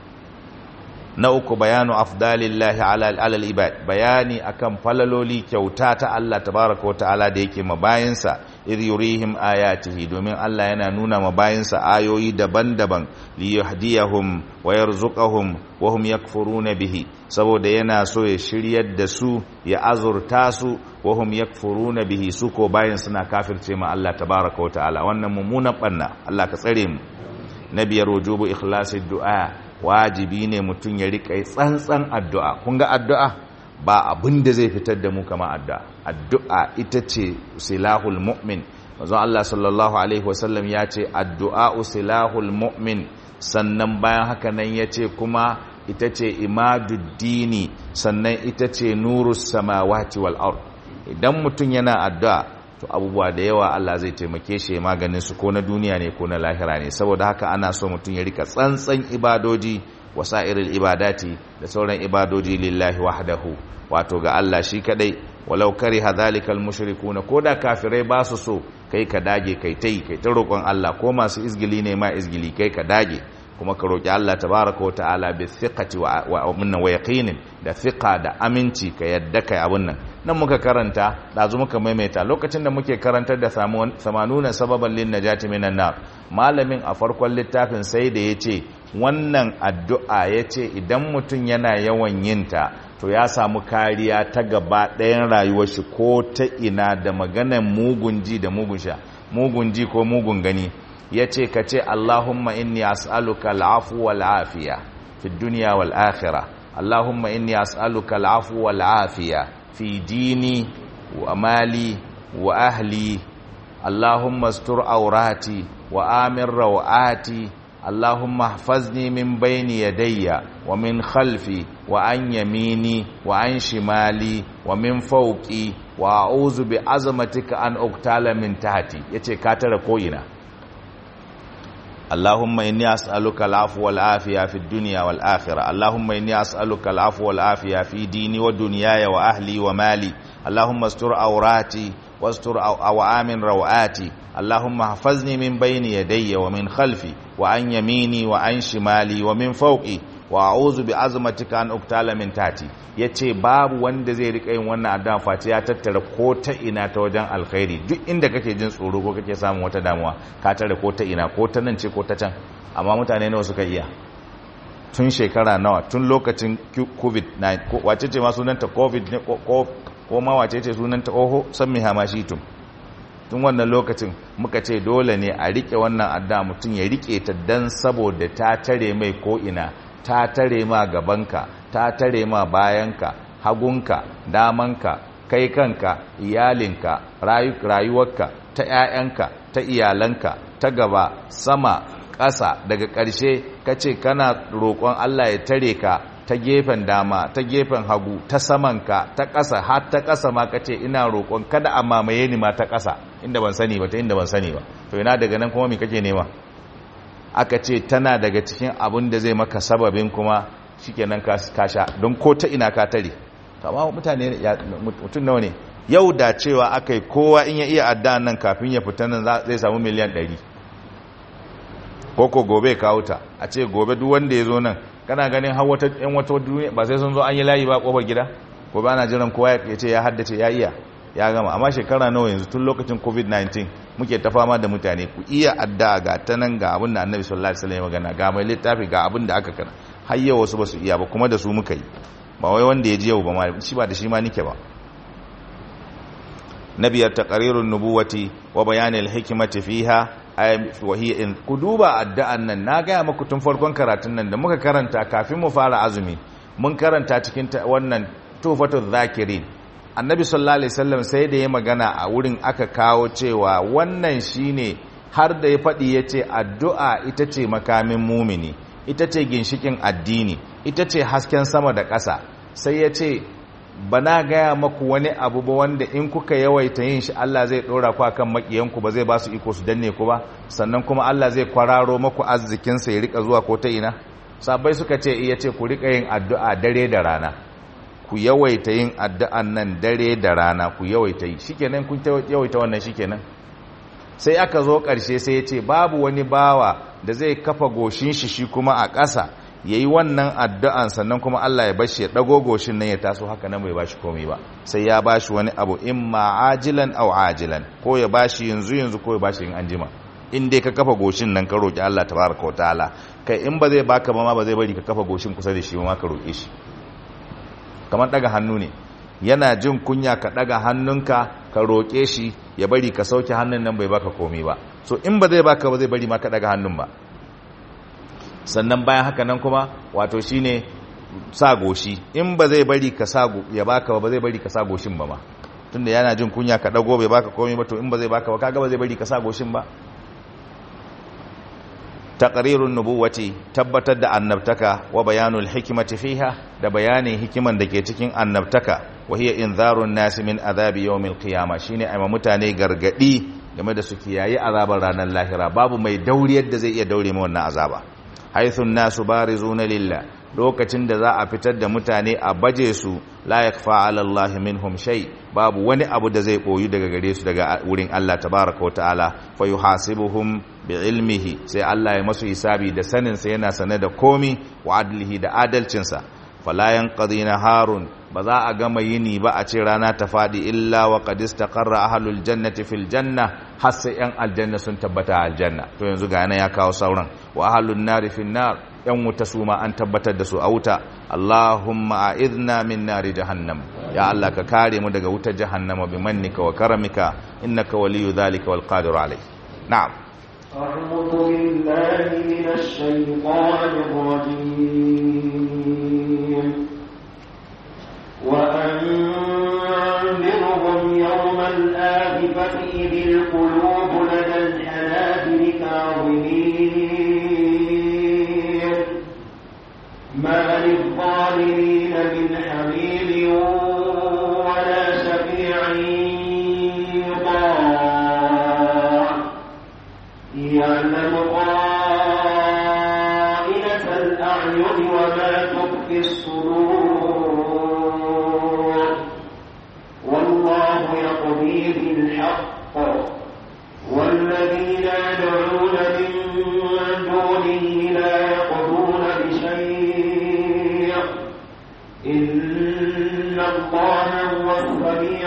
na uku bayanu afdalillahi ala al-ibad bayani akan falaloli kyauta ta Allah tabaraka wa ta'ala da yake mabayinsa idh yurihim ayatihi domin Allah yana nuna mabayinsa ayoyi daban-daban li yahdiyahum wa yarzuqahum wa hum yakfuruna bihi saboda yana so ya shiryar da su ya azurta su wa hum yakfuruna bihi su ko bayin suna kafirce ma Allah tabaraka wa ta'ala wannan mummunan banna Allah ka tsare mu na biyar wujubu ikhlasid du'a wajibi ne mutum ya rika tsantsan addu'a kun ga addu'a ba abin da zai fitar da mu kama addu'a addu'a ita ce silahul mu'min mazan Allah sallallahu alaihi wasallam ya ce addu'a silahul mu'min sannan bayan haka nan ya ce kuma ita ce imaduddini sannan ita ce nurus samawati wal ard idan mutum yana addu'a to abubuwa da yawa Allah zai taimake shi maganin su ko na duniya ne ko na lahira ne saboda haka ana so mutum ya rika tsantsan ibadoji wasa'iril ibadati da sauran ibadoji lillahi wahdahu wato ga Allah shi kadai walau kariha zalikal mushrikuna koda kafirai ba su so kai ka dage kai tai kai ta roƙon Allah ko masu izgili ne ma izgili kai ka dage kuma ka roƙi Allah tabaraka wata'ala bi thiqati wa wa, wa yaqinin da thiqa da aminci ka yadda kai abun nan nan muka karanta dazu muka maimaita lokacin da muke karantar da samanuna sababan lin najati minan nar malamin a farkon littafin sai da yace wannan addu'a yace idan mutum yana yawan yinta to ya samu kariya ta gaba ɗayan rayuwar shi ko ta ina da maganan mugun ji da mugun sha mugun ji ko mugun gani ya ce ka ce Allahumma inni as'aluka al'afu wal afiya fi duniya wal akhira Allahumma inni as'aluka al'afu wal afiya fi dini wa mali wa ahli Allahumma astur aurati wa amir rawati Allahumma ihfazni min bayni yadayya wa min khalfi wa an yamini wa an shimali wa min fawqi wa a'udhu bi azmatika an uqtala min tahti yace ka tara koyina اللهم إني أسألك العفو والعافية في الدنيا والآخرة اللهم إني أسألك العفو والعافية في ديني ودنياي وأهلي ومالي اللهم استر أوراتي واستر أوامن روآتي اللهم احفظني من بين يدي ومن خلفي وعن يميني وعن شمالي ومن فوقي wa a'udhu bi azmatika an uktala min tati yace babu wanda zai rika yin wannan addu'a face ya tattara ko ta ina ta wajen alkhairi duk inda kake jin tsoro ko kake samun wata damuwa ka tare ko ta ina ko ta nan ce ko ta can amma mutane nawa suka iya tun shekara nawa tun lokacin covid-19 wace ce ma sunanta covid ne ko ma wace ce sunanta oho san mi hamashitum tun wannan lokacin muka ce dole ne a rike wannan adda mutum ya rike ta dan saboda ta tare mai ko ina ta tare ma gabanka ta tare ma bayanka hagunka damanka kai kanka iyalinka rayuwarka ta 'ya'yanka ta iyalanka ta gaba sama ƙasa daga ƙarshe ka ce kana roƙon Allah ya tare ka ta gefen dama ta gefen hagu ta samanka ta ƙasa har ta ƙasa ma ka ce ina roƙon kada a mamaye ni ma ta ƙasa inda ban sani ba ta inda ban sani ba to ina daga nan kuma me kake nema aka ce tana daga cikin abin da zai maka sababin kuma shikenan ka sha don ko ta ina ka tare to amma mutane mutum nawa ne yau da cewa aka yi kowa in ya iya addu'an nan kafin ya fita nan zai samu miliyan 100 koko gobe kawo ta a ce gobe duk wanda ya zo nan kana ganin har wata yan wata duniya ba sai sun zo an yi layi ba kofar gida gobe ana jiran kowa ya ce ya haddace ya iya ya gama amma shekara nawa yanzu tun lokacin covid-19 muke ta fama da mutane ku iya addu'a ga ta nan ga abin da annabi sallallahu alaihi wasallam magana ga mai littafi ga abin da aka kana har yau wasu ba su iya ba kuma da su muka yi ba wai wanda ya ji yau ba ma shi ba da shi ma nike ba nabiyar taqrirun nubuwati wa bayanil hikmati fiha wa hiya in ku duba addu'an nan na ga muku tun farkon karatun nan da muka karanta kafin mu fara azumi mun karanta cikin wannan tufatul zakirin annabi sallallahu alaihi wasallam sai da ya magana a wurin aka kawo cewa wannan shine har da ya faɗi ya ce addu'a ita ce makamin mumini ita ce ginshikin addini ita ce hasken sama da ƙasa sai ya ce bana gaya maku wani abu ba wanda in kuka yawaita yin shi Allah zai ɗora ku akan makiyanku ba zai ba su iko su danne ku ba sannan kuma Allah zai kwararo maku arzikinsa ya rika zuwa ko ta ina sabai suka ce iya ce ku rika yin addu'a dare da rana ku yawaita yin addu'an nan dare da rana ku yawaita yi shikenan kun yawaita wannan shikenan sai aka zo ƙarshe sai ya ce babu wani bawa da zai kafa goshin shi shi kuma a ƙasa ya yi wannan addu'an sannan kuma Allah ya bashi ya ɗago goshin nan ya taso haka nan bai bashi komai ba sai ya bashi wani abu in ma ajilan au ajilan ko ya bashi yanzu yanzu ko ya bashi in anjima in dai ka kafa goshin nan ka roƙi Allah tabaraka wa ta'ala kai in ba zai baka ba ma ba zai bari ka kafa goshin kusa da shi ba ma ka roƙe shi kamar daga hannu ne yana jin kunya ka daga hannunka ka roƙe shi ya bari ka sauke hannun nan bai baka komai ba so in ba zai baka ba zai bari ma ka daga hannun ba sannan bayan haka nan kuma wato shine sa goshi in ba zai bari ka sa ya baka ba zai bari ka sa goshin ba ma tunda yana jin kunya ka dago bai baka komai ba to in ba zai baka ba kaga ba zai bari ka sa goshin ba taqrirun nubuwati tabbatar da annabtaka wa bayanul hikmati fiha da bayanin hikiman da ke cikin annabtaka wa hiya inzarun nasi min azabi yawmil qiyamah shine ai mutane gargadi game da su kiyaye azabar ranar lahira babu mai dauriyar da zai iya daure ma wannan azaba haythu an-nasu barizuna lillah lokacin da za a fitar da mutane a baje su la yakfa ala Allah minhum shay babu wani abu da zai koyu daga gare su daga wurin Allah tabaaraka ta'ala fa yuhasibuhum bi ilmihi sai Allah ya masu hisabi da sanin sa yana sane da komi wa adlihi da adalcin sa fala yanqadina harun ba za a gama yini ba a ce rana ta fadi illa wa qad istaqarra ahlul jannati fil janna har sai yan aljanna sun tabbata aljanna to yanzu ga yana ya kawo sauran wa ahlun nari fin nar yan wuta su ma an tabbatar da su a wuta Allahumma a'idna min nari jahannam ya Allah ka kare mu daga wutar jahannama bi mannika wa karamika innaka waliyyu dhalika wal qadiru alayh na'am أعوذ بالله من الشيطان الرجيم وأنذرهم يوم الآذفة إذ القلوب لدى الحناجر كاظمين ما للظالمين من حميم ولا شفيع يطاع يعلم خائنة الأعين وما تخفي الصدور والله يقضي بالحق والذين يدعون من دونه لا يقضون بشيء إن الله هو السميع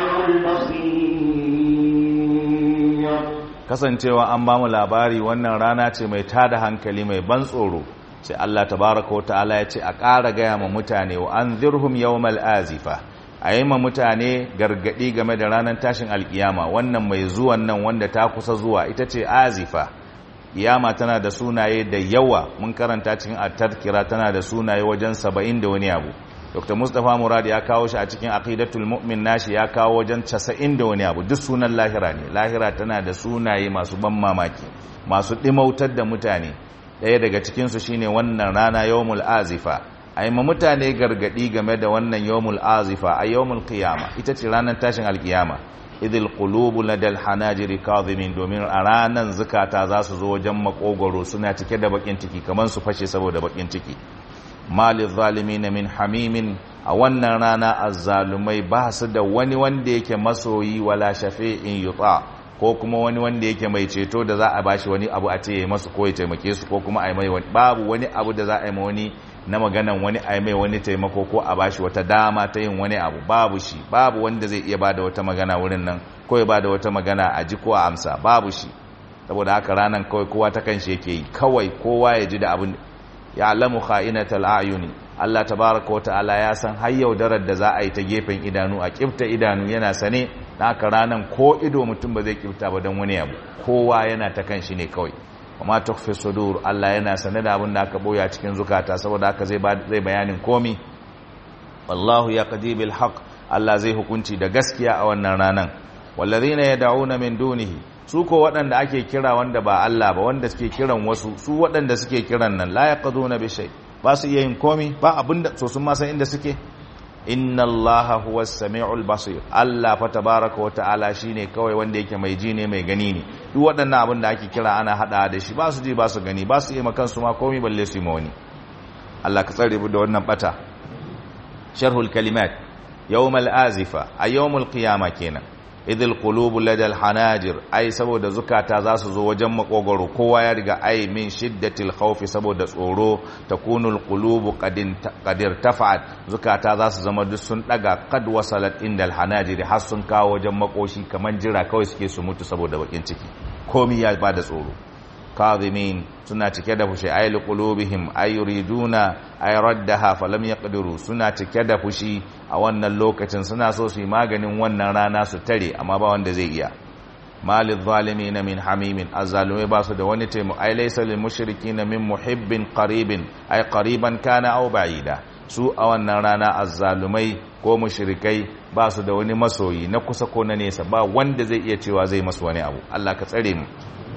البصير kasancewa an ba mu labari wannan rana ce mai tada hankali mai ban tsoro sai Allah tabaraka wa ta'ala ya ce a ƙara gaya ma mutane wa an zirhum yawmal azifa a yi ma mutane gargaɗi game da ranar tashin alkiyama wannan mai zuwan nan wanda ta kusa zuwa ita ce azifa kiyama tana da sunaye da yawa mun karanta cikin at-tadhkira tana da sunaye wajen saba'in da wani abu dr mustapha murad ya kawo shi a cikin aqidatul mu'min nashi ya kawo wajen 90 da wani abu duk sunan lahira ne lahira tana da sunaye masu ban mamaki masu dimautar da mutane ɗaya daga cikin su shine wannan rana yawmul azifa ai ma mutane gargadi game da wannan yawmul azifa a yawmul qiyama ita ce ranar tashin alkiyama idil qulubu ladal hanajiri kadhimin domin a ranan zukata za su zo wajen makogoro suna cike da bakin ciki kamar su fashe saboda bakin ciki malil zalimin min hamimin a wannan rana azzalumai ba su da wani wanda yake masoyi wala shafi'in yuta ko kuma wani wanda yake mai ceto da za a bashi wani abu a ce ya masu ko ya taimake su ko kuma a yi mai wani babu wani abu da za a yi ma wani na maganan wani a yi mai wani taimako ko a bashi wata dama ta yin wani abu babu shi babu wanda zai iya bada wata magana wurin nan ko ya bada wata magana a ji ko a amsa babu shi saboda haka ranan kawai kowa ta kan shi yake yi kawai kowa ya ji da abin ya alamu kha'inatal ayuni Allah tabaraka wa ta'ala ya san har yaudarar da za a yi ta gefen idanu a kifta idanu yana sane na haka ranan ko ido mutum ba zai kifta ba don wani abu kowa yana ta kan shi ne kawai amma tukfi sudur Allah yana sane da abin da aka boya cikin zukata saboda haka zai zai bayanin komi wallahu yaqdi bil haqq Allah zai hukunci da gaskiya a wannan ranan wallazina yad'una min dunihi su ko waɗanda ake kira wanda ba Allah ba wanda suke kiran wasu su waɗanda suke kiran nan la yaqduna bi shay ba su iya yin komi ba abinda so sun ma san inda suke inna allaha huwa as-sami'ul basir Allah fa tabaaraka wa ta'ala shine kawai wanda yake mai ji ne mai gani ne duk waɗannan abin da ake kira ana hada da shi ba su ji ba su gani ba su yi makan su ma komi balle su yi ma wani Allah ka tsare mu da wannan bata sharhul kalimat yawmal azifa a yawmul qiyama kenan idil qulubu ladal hanajir ai saboda zukata za su zo wajen makogoro kowa ya riga ai min shiddatil khawfi saboda tsoro takunul qulubu qadin qadir tafa'at zukata za su zama duk sun daga qad wasalat indal hanajir har sun kawo wajen makoshi kaman jira kawai suke su mutu saboda bakin ciki komi ya bada tsoro kadhimin suna cike da fushi ay liqulubihim ay yuriduna ay raddaha falam yaqdiru suna cike da fushi a wannan lokacin suna so su yi maganin wannan rana su tare amma ba wanda zai iya malil zalimin min hamimin azzalumai ba su da wani taimako ay laysa lil mushrikin min muhibbin qaribin ay qariban kana aw ba'ida su a wannan rana azzalumai ko mushrikai ba su da wani masoyi na kusa ko na nesa ba wanda zai iya cewa zai masu wani abu Allah ka tsare mu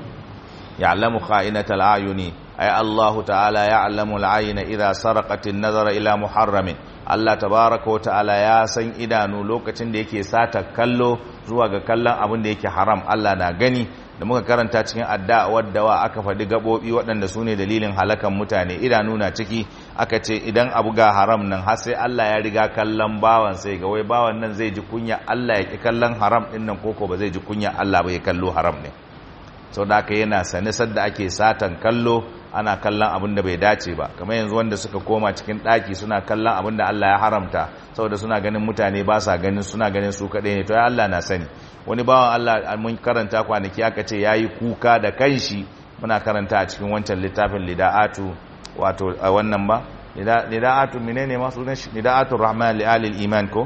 يعلم خائنة الأعين أي الله تعالى يعلم العين إذا سرقت النظر إلى محرم Allah tabaraka wa ta'ala ya san idanu lokacin da yake sata kallo zuwa ga kallon abin da yake haram Allah na gani da muka karanta cikin adda wadda wa aka faɗi gaɓoɓi waɗanda su ne dalilin halakan mutane idanu na ciki aka ce idan abu ga haram nan har sai Allah ya riga kallon bawan sai ga wai bawan nan zai ji kunya Allah ya ki kallon haram ɗin nan koko ba zai ji kunya Allah ba ya kallo haram ne sau da aka yana sane sadda ake satan kallo ana kallon abin da bai dace ba kamar yanzu wanda suka koma cikin ɗaki suna kallon abin da Allah ya haramta saboda suna ganin mutane ba sa ganin suna ganin su kaɗai ne to ya Allah na sani wani bawan Allah mun karanta kwanaki aka ce ya yi kuka da kanshi muna karanta a cikin wancan littafin lida'atu wato a wannan ba lida'atu menene ma sunan shi lida'atu rahman li alil iman ko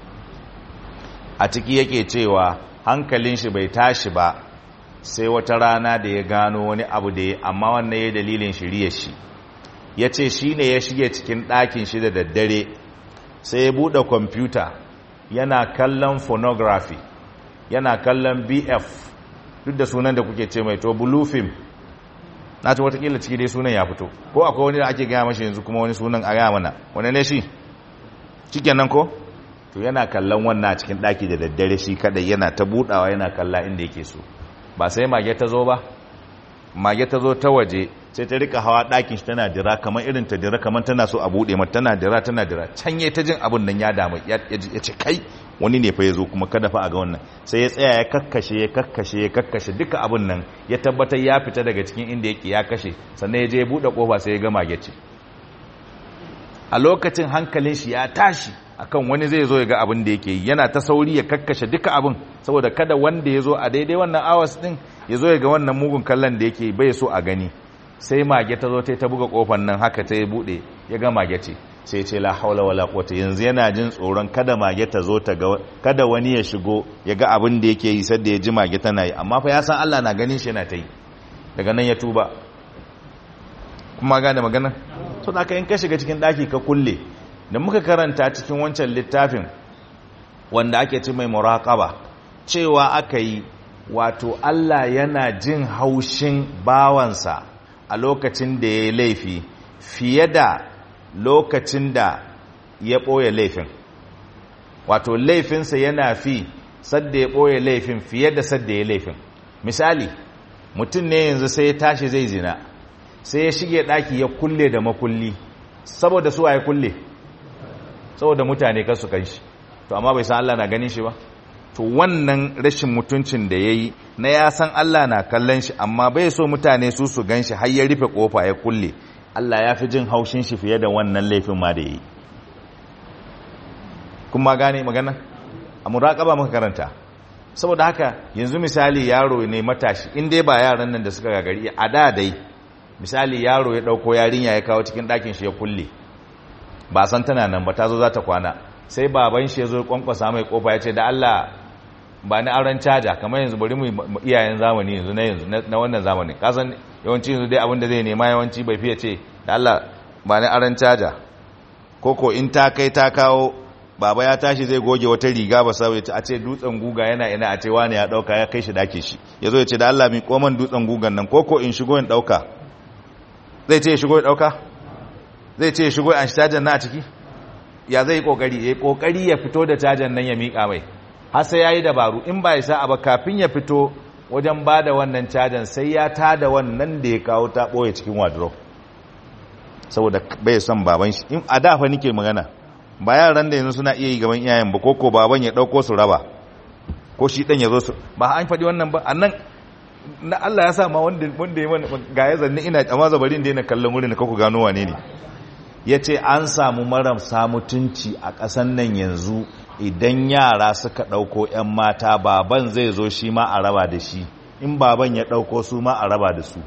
a ciki yake cewa hankalin shi bai tashi ba sai wata rana da ya gano wani abu da ya amma wannan ya dalilin shirye shi ya ce shi ne ya shige cikin ɗakin shi da daddare sai ya buɗe kwamfuta yana kallon phonography yana kallon bf duk da sunan da kuke ce mai to blue film na ce watakila ciki dai sunan ya fito ko akwai wani da ake gaya mashi yanzu kuma wani sunan a gaya mana wani ne shi cikin nan ko to yana kallon wannan cikin ɗaki da daddare shi kadai yana ta buɗawa yana kalla inda yake so ba sai mage ta zo ba mage ta zo ta waje sai ta rika hawa ɗakin shi tana dira kamar irin ta dira kamar tana so a buɗe mata tana dira tana dira can ta jin abin nan ya damu ya ce kai wani ne fa ya zo kuma kada fa a ga wannan sai ya tsaya ya kakkashe ya kakkashe ya kakkashe duka abin nan ya tabbatar ya fita daga cikin inda yake ya kashe sannan ya je ya buɗe ƙofa sai ya ga mage ce a lokacin hankalin shi ya tashi akan wani zai zo ya ga abin da yake yi yana ta sauri ya kakkashe duka abin saboda kada wanda ya zo a daidai wannan awas din ya zo ya ga wannan mugun kallon da yake bai so a gani sai mage ta zo ta buga kofar nan haka ta ya bude ya ga mage ce sai ce la haula wala quwwata yanzu yana jin tsoron kada mage ta zo ta ga kada wani ya shigo ya ga abin da yake yi sadda ya ji mage tana yi amma fa ya san Allah na ganin shi yana ta yi daga nan ya tuba kuma gane magana to da ka in ka shiga cikin daki ka kulle da muka karanta cikin wancan littafin wanda ake ci mai muraqaba cewa aka yi wato Allah yana jin haushin bawansa a lokacin da ya yi laifi fiye da lokacin da ya ɓoye laifin wato laifinsa yana fi sadda ya ɓoye laifin fiye da sadda ya laifin misali mutum ne yanzu sai ya tashi zai zina sai ya shige ɗaki ya kulle da makulli saboda su ya kulle saboda mutane kasu kan shi to amma bai san Allah na ganin shi ba to wannan rashin mutuncin da ya yi na ya san Allah na kallon shi amma bai so mutane su su gan shi har ya rufe kofa ya kulle Allah ya fi jin haushin shi fiye da wannan laifin ma da ya yi kuma gane magana a muraƙaba muka karanta saboda haka yanzu misali yaro ne matashi in dai ba yaran nan da suka gagari a da dai misali yaro ya ɗauko yarinya ya kawo cikin ɗakin shi ya kulle ba san tana nan ba ta zo za ta kwana sai baban shi ya zo kwankwasa mai kofa ya ce da Allah ba ni auren caja kamar yanzu bari mu iyayen zamani yanzu na yanzu na wannan zamani kasan yawanci yanzu dai abin da zai nema yawanci bai fiye ce da Allah ba ni auren caja koko in ta kai ta kawo baba ya tashi zai goge wata riga ba sai a ce dutsen guga yana ina a ce wani ya dauka ya kai shi dake shi yazo ya ce da Allah mi koman dutsen gugan nan koko in shigo in dauka zai ce ya shigo ya dauka zai ce ya shigo an shi cajan na a ciki ya zai kokari ya kokari ya fito da cajan nan ya mika mai har sai yayi dabaru in ba ya sa ba kafin ya fito wajen bada wannan cajan sai ya tada wannan da ya kawo ta boye cikin wardrobe saboda bai son baban shi in a dafa nike magana ba yaran da yanzu suna iya yi gaban iyayen ba koko baban ya dauko su raba ko shi dan ya zo su ba an faɗi wannan ba annan na Allah ya sa ma wanda wanda ya mana ga ya zanni ina amma zabarin da yana kallon wurin da kaku gano wane ne ya ce an samu marasa mutunci a ƙasan nan yanzu idan yara suka ɗauko 'yan mata baban zai zo shi ma a raba da shi in baban ya ɗauko su ma a raba da su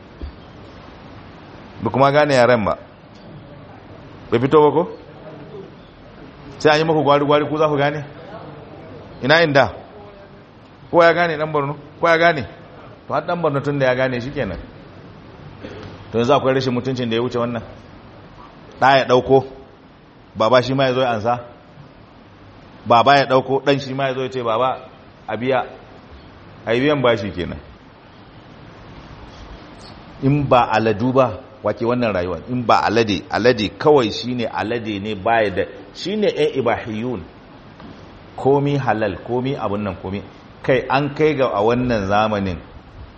ba kuma gane yaren ba bai fito ba ko? sai an yi maku gwari-gwari ku za ku gane? ina inda ko ya gane ɗan borno ko ya gane to har ɗan borno tun da ya gane shi kenan to yanzu akwai rashin mutuncin da ya wuce wannan ɗa ya ɗauko baba shi ma ya zo ya ansa baba ya ɗauko ɗan shi ma ya zo ya ce baba a biya a yi biyan bashi kenan in ba aladu ba wake wannan rayuwa in ba alade alade kawai shine alade ne baya da shine ɗan ibahiyun komi halal komi abun nan komi kai an kai ga a wannan zamanin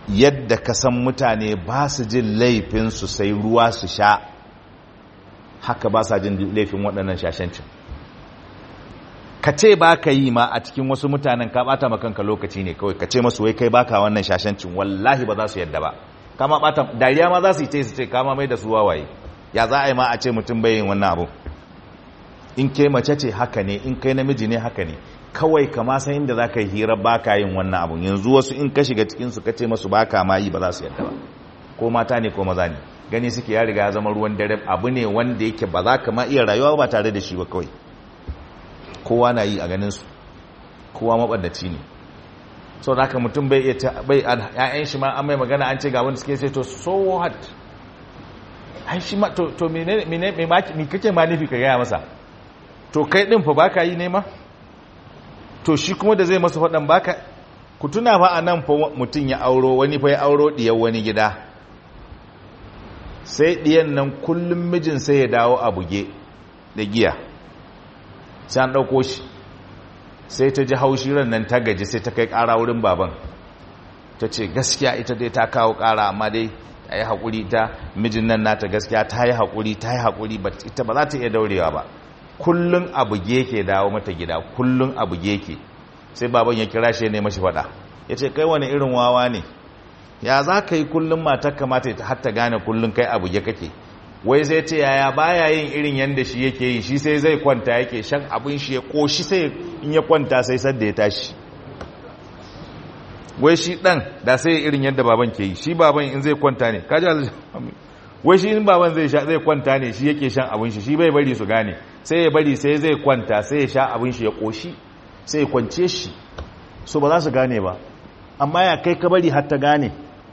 yadda ka san mutane ba su jin laifinsu sai ruwa su sha haka ba sa jin laifin waɗannan shashancin ka ce ba ka yi ma a cikin wasu mutanen ka bata makanka lokaci ne kawai ka ce masu wai kai baka wannan shashancin wallahi ba za su yadda ba kama bata dariya ma za su yi ce su ce kama mai da su wawaye ya za a yi ma a ce mutum bai yin wannan abu in kai mace ce haka ne in kai namiji ne haka ne kawai kama san inda za ka yi hira ba ka yin wannan abu yanzu wasu in ka shiga cikinsu ka ce masu ba ka ma yi ba za su yadda ba ko mata ne ko maza ne gani suke ya riga ya zama ruwan dare abu ne wanda yake ba za ka ma iya rayuwa ba tare da shi ba kawai kowa na yi a ganinsu kowa maɓaddaci ne sau da haka mutum bai iya bai ya'yan shi ma an mai magana an ce ga wanda suke sai to so what ai shi ma to to mene mene me kake ma nufi ka gaya masa to kai din fa baka yi ne ma to shi kuma da zai masa faɗan baka ku tuna fa anan fa mutum ya auro wani fa ya auro diyar wani gida sai diyan nan kullum mijin sai ya dawo a buge da giya sai an ɗauko shi sai ta ji haushi ran nan ta gaji sai ta kai ƙara wurin baban ta ce gaskiya ita dai ta kawo ƙara amma dai ta yi haƙuri ta mijin nan nata gaskiya ta yi haƙuri ta yi haƙuri ita ba za ta iya daurewa ba kullum abu ke dawo mata gida kullum abu ke sai baban ya kira shi ne mashi faɗa ya ce kai wani irin wawa ne ya za ka yi kullum matar kamata ta hatta gane kullum kai abu ge kake wai zai ce yaya baya yin irin yadda shi yake yi shi sai zai kwanta yake shan abin shi ya koshi sai in ya kwanta sai sadda ya tashi wai shi dan da sai irin yadda baban ke yi shi baban in zai kwanta ne kaji wai shi in baban zai sha zai kwanta ne shi yake shan abin shi shi bai bari su gane sai ya bari sai zai kwanta sai ya sha abin shi ya koshi sai ya kwance shi so ba za su gane ba amma ya kai ka bari har ta gane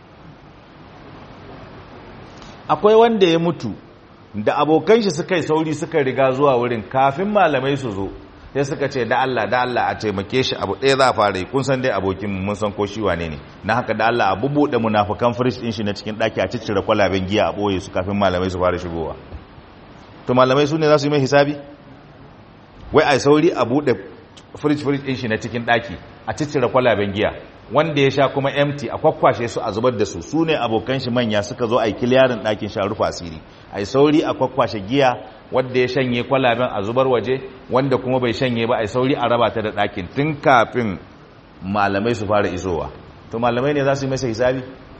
akwai wanda ya mutu da abokan shi suka yi sauri suka riga zuwa wurin kafin malamai su zo sai suka ce da Allah da Allah a taimake shi abu ɗaya za a fara yi kun san dai abokin mun san ko shi wane ne na haka da Allah a bubuɗe munafukan firish ɗin shi na cikin ɗaki a ciccire kwalaben giya a ɓoye su kafin malamai su fara shigowa to malamai su ne za su yi mai hisabi wai a sauri a buɗe firish firish ɗin shi na cikin ɗaki a ciccire kwalaben giya wanda ya sha kuma empty a kwakwashe su a zubar da su su ne abokan shi manya suka zo a yi kiliyarin ɗakin sha rufa asiri a yi sauri a kwakwashe giya wanda ya shanye kwalaben a zubar waje wanda kuma bai shanye ba a yi sauri a raba ta da ɗakin tun kafin malamai su fara isowa to malamai ne za su yi masa hisabi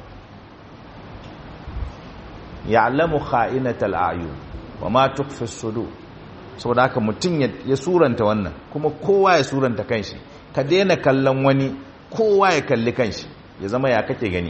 ya'lamu kha'inatal a'yun wa ma tukfi sudur saboda haka mutum ya suranta wannan kuma kowa ya suranta kanshi ka daina kallon wani kowa ya kalli kanshi ya zama ya kake gani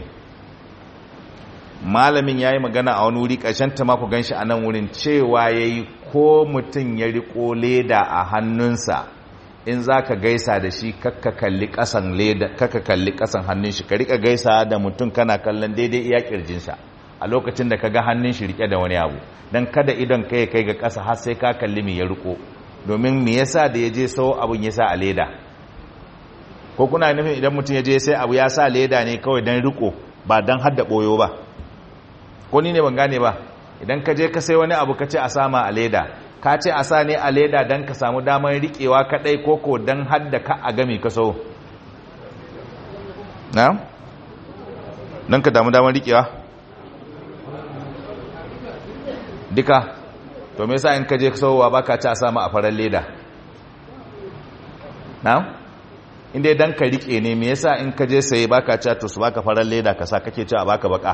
malamin ya yi magana a wani wuri ƙarshen ta mako ganshi a nan wurin cewa ya yi ko mutum ya riko leda a hannunsa in za ka gaisa da shi kakka kalli ƙasan leda kakka kalli ƙasan hannun shi ka rika gaisa da mutum kana kallon daidai iya ƙirjinsa a lokacin da ka ga hannun shi rike da wani abu don kada idon kai kai ga ƙasa har sai ka kalli me ya riko domin me yasa da ya je sau abin ya sa a leda ko kuna nufin idan mutum ya je sai abu ya sa leda ne kawai don riko ba don hadda ɓoyo ba ko ni ne ban gane ba idan ka je ka sai wani abu ka ce a sama a leda ka ce a sa ne a leda don ka samu damar riƙewa kaɗai ko ko don hadda ka a gami ka so na? don ka damu damar riƙewa duka to me yasa in ka je sauwa baka ci a sama a farar leda na? inda dan ka rike ne me yasa in ka je saye baka ci to su baka farar leda ka sa kake ci a baka baka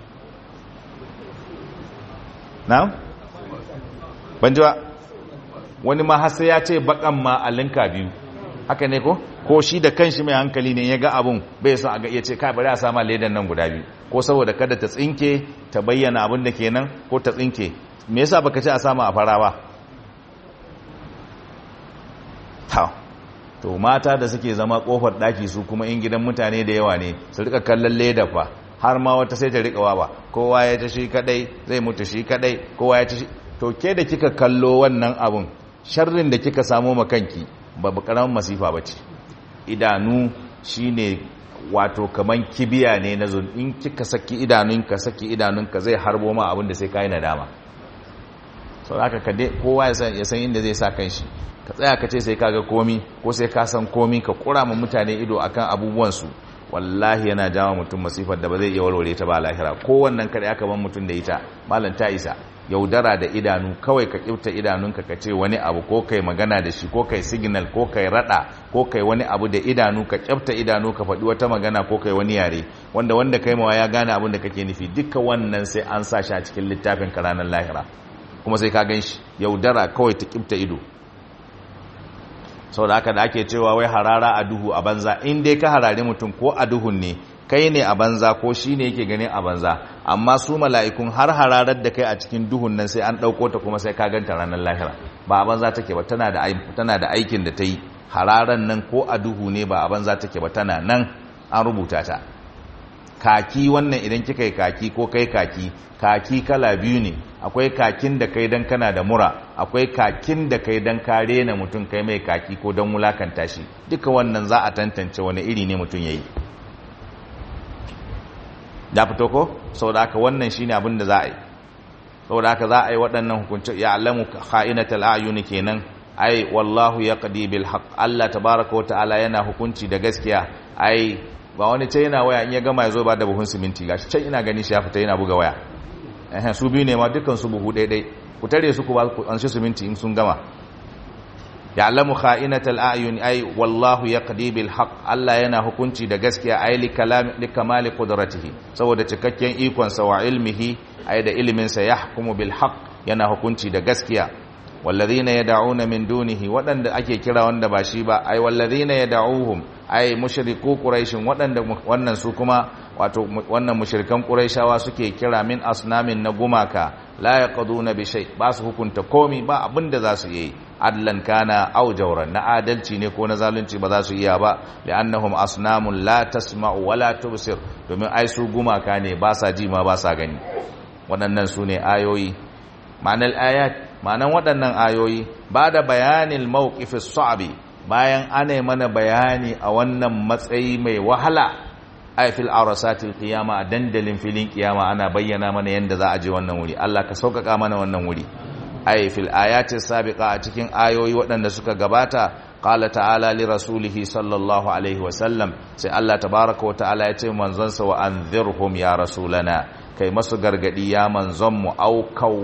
na? ban ji ba wani ma har sai ya ce bakan ma a linka biyu haka ne ko ko shi da kanshi mai hankali ne ya ga abun bai son a ga iya ce kai bari a sama ledan nan guda biyu ko saboda kada ta tsinke ta bayyana abin da kenan ko ta tsinke me yasa baka ce a sama a fara ba ha to mata da suke zama kofar daki su kuma in gidan mutane da yawa ne su rika kallon leda fa har ma wata sai ta rika wa ba kowa ya ta shi kadai zai mutu shi kadai kowa ya ta shi to ke da kika kallo wannan abun sharrin da kika samo makanki ba karamin masifa bace idanu shine wato kaman kibiya ne na zun in kika saki idanunka saki idanunka zai harbo ma abin da sai kai nadama sau so, haka kade kowa ya san inda zai sa kanshi ka tsaya ka ce sai ka ga komi ko sai ka san komi ka kura ma mutane ido akan abubuwansu wallahi yana jawo mutum masifar da ba zai iya warware ta ba lahira ko wannan kare aka ban mutum da ita malam ta isa yaudara da idanu kawai ka kifta idanunka ka ce wani abu ko kai magana da shi ko kai signal ko kai rada ko kai wani abu da idanu ka kifta idanu ka faɗi wata magana ko kai wani yare wanda wanda kai mawa ya gane abin da kake nufi duka wannan sai an sa shi a cikin littafin ka ranar lahira kuma sai ka gan shi yaudara kawai ta kifta ido sau da haka da ake cewa wai harara a duhu a banza in dai ka harare mutum ko a duhun ne kai ne a banza ko shi ne yake ganin a banza amma su mala'ikun har hararar da kai a cikin duhun nan sai an ɗauko ta kuma sai ka ganta ranar lahira ba a banza take ba tana da aikin da ta yi hararar nan ko a duhu ne ba a banza take ba tana nan an rubuta ta kaki wannan idan kika yi kaki ko kai kaki kaki kala biyu ne akwai kakin da kai dan kana da mura akwai kakin da kai dan kare na mutum kai mai kaki ko dan wulakanta shi duka wannan za a tantance wani iri ne mutum yayi da fito ko saboda haka wannan shine abin da za a yi saboda haka za a yi waɗannan hukunci ya alamu kha'inatul ayuni kenan ai wallahu yaqdi bil haqq Allah tabaaraka wa ta'ala yana hukunci da gaskiya ai ba wani ce yana waya in ya gama ya zo ba da buhun siminti gashi can ina gani shi ya fita yana buga waya eh su biyu ne ma dukkan su buhu daidai ku tare su ku ba ku an shi siminti in sun gama ya'lamu kha'inatal a'yun ay wallahu yaqdi bil haqq Allah yana hukunci da gaskiya ay li kalam li kamali qudratihi saboda cikakken ikon sa wa ilmihi ay da ilimin sa yahkumu bil haqq yana hukunci da gaskiya walladhina yad'una min dunihi wadanda ake kira wanda ba shi ba ay walladhina yad'uhum ay mushriku quraishin wadanda wannan su kuma wato wannan mushrikan quraishawa suke kira min asnamin na gumaka la yaqduna bi shay ba su hukunta komi ba abinda za su yi adlan kana aw jawran na adalci ne ko na zalunci ba za su iya ba li'annahum asnamun la tasma'u wa la tubsir domin ai su gumaka ne ba sa ji ma ba sa gani waɗannan su ne ayoyi ma'anar ayat ma'anar waɗannan ayoyi ba da bayanin mawqifis sa'bi bayan ana mana bayani a wannan matsayi mai wahala ay fil arasatil qiyama a dandalin filin kiyama ana bayyana mana yanda za a je wannan wuri Allah ka sauƙaƙa mana wannan wuri ay fil ayatis sabiqa a cikin ayoyi waɗanda suka gabata qala ta'ala li rasulihi sallallahu alaihi wa sallam sai Allah tabaaraka wa ta'ala ya ce manzon sa wa anzirhum ya rasulana kai masu gargadi ya manzon mu au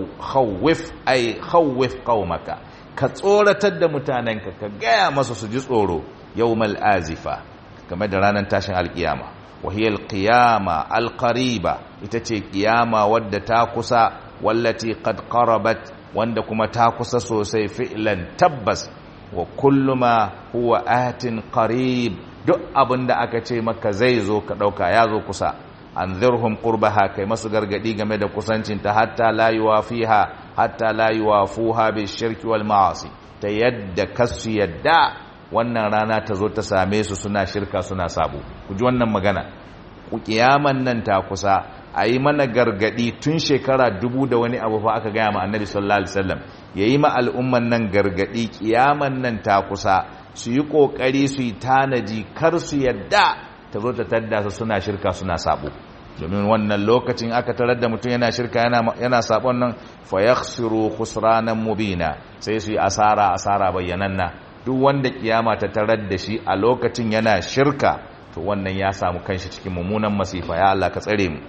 khawif ay khawif qaumaka ka tsoratar da mutanenka ka gaya masu su ji tsoro yawmal azifa game da ranar tashin alkiyama wahiyar qiyama alqariba ita ce kiyama wadda ta kusa wallati qad qarabat wanda kuma ta kusa sosai fi'lan tabbas wa kullu ma huwa atin qarib duk abinda aka ce maka zai zo ka dauka ya zo kusa anzirhum qurbaha kai masu gargadi game da kusancinta hatta la yuwafiha hatta la yuwafuha bishirki wal ma'asi ta yadda kasu yadda wannan rana ta zo ta same su suna shirka suna sabo ku ji wannan magana ku kiyaman nan ta kusa a yi mana gargadi tun shekara dubu da wani abu fa aka gaya ma annabi sallallahu alaihi wasallam ya yi ma al'umman nan gargadi kiyaman nan ta kusa su yi kokari su yi tanaji kar su yadda ta zo ta tadda su suna shirka suna sabo domin wannan lokacin aka tarar da mutum yana shirka yana sabon nan fa yakhsiru khusranan mubina sai su yi asara asara bayyananna duk wanda kiyama ta tarar da shi a lokacin yana shirka to wannan ya samu kanshi cikin mummunan masifa ya Allah ka tsare mu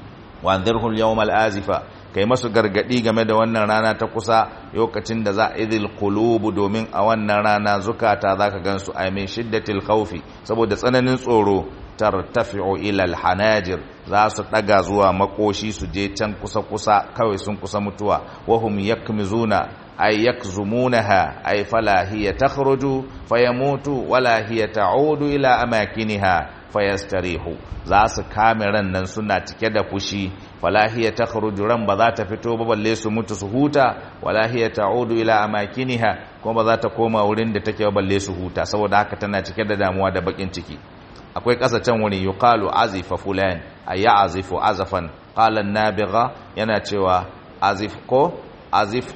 wa anzirhum yawmal azifa kai masu gargadi game da wannan rana ta kusa lokacin da za a idil qulubu domin a wannan rana zukata zaka gansu ay min shiddatil khawfi saboda tsananin tsoro tartafi'u ila alhanajir za su daga zuwa makoshi su je can kusa kusa kawai sun kusa mutuwa wahum yakmizuna ay yakzumunaha ay fala hiya takhruju fayamutu wala hiya ta'udu ila amakiniha fayastarihu za su kame ran nan suna cike da fushi wala hiya takhruju ran ba za ta fito ba balle su mutu su huta wala hiya ta'udu ila amakiniha kuma ba za ta koma wurin da take balle su huta saboda haka tana cike da damuwa da bakin ciki akwai ƙasa can wani yuqalu azifa fulan ay azifu azafan qala an-nabigha yana cewa azif ko azif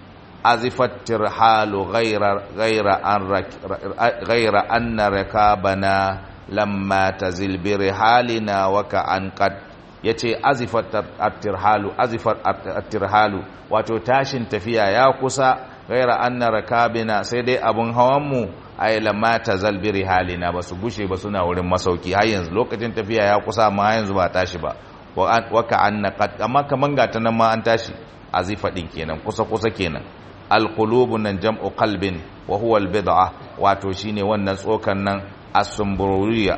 azifat tirhalu ghayra ghayra an ghayra anna rakabana lamma tazil bi rihalina wa ka an qad yace azifat at-tirhalu azifat at-tirhalu wato tashin tafiya ya kusa ghayra anna rakabina sai dai abun hawan mu ai lamma tazal bi rihalina ba su gushe ba suna wurin masauki har yanzu lokacin tafiya ya kusa ma yanzu ba tashi ba wa ka anna qad amma kaman ga ta nan ma an tashi azifa din kenan kusa kusa kenan alqulubu nan jam'u qalbin wa huwa albid'a wato shine wannan tsokan nan as-sumburiya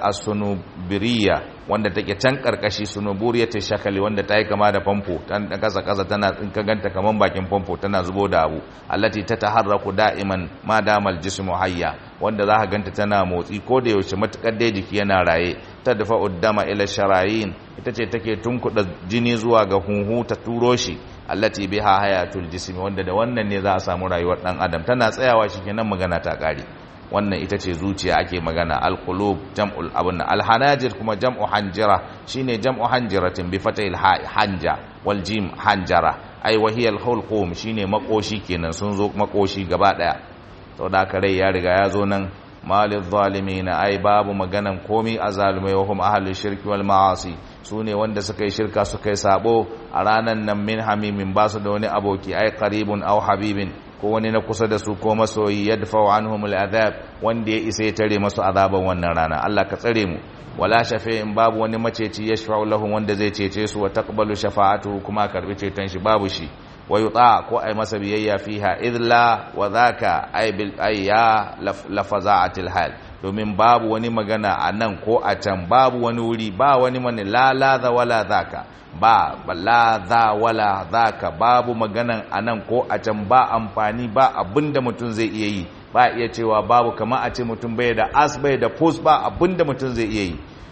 as-sunubiriya wanda take can karkashi sunuburiya ta shakali wanda ta yi kama da famfo tan kasa kasa tana in ka ganta kaman bakin famfo tana zubo da abu allati tataharraku da'iman ma damal jismu hayya wanda za ka ganta tana motsi ko da yaushe matukar dai jiki yana raye ta dafa uddama ila sharayin ita ce take tunkuda jini zuwa ga hunhu ta turo shi allati biha hayatul jismi wanda da wannan ne za a samu rayuwar dan adam tana tsayawa shikenan magana ta kare wannan ita ce zuciya ake magana alqulub jam'ul abun alhanajir kuma jam'u hanjira shine jam'u hanjiratin bi fatahil hanja wal jim hanjara ai wahiyal hulqum shine makoshi kenan sun zo makoshi gaba daya to da kare ya riga ya zo nan malil zalimin ai babu maganan komi azalumai wa hum ahlus shirki wal ma'asi sune wanda suka yi shirka suka yi sabo a ranan nan min hamimin basu da wani aboki ai qaribun aw habibin ko wani na kusa da su ko masoyi yadfa anhum al'adab wanda ya isa ya tare masu azaban wannan rana Allah ka tsare mu wala shafi'in babu wani maceci yashfa'u lahum wanda zai cece su wa taqbalu shafa'atu kuma karbi ceton shi babu shi wa yuta ko ai masa biyayya fiha idla wa dhaka ay bil ayya lafaza'atil hal domin babu wani magana a nan ko a can babu wani wuri ba wani mani la la za wala dhaka ba la za wala dhaka babu maganan a nan ko a can ba amfani ba abinda mutum zai iya yi ba iya cewa babu kama a ce mutum bai da as bai da pos ba abinda mutum zai iya yi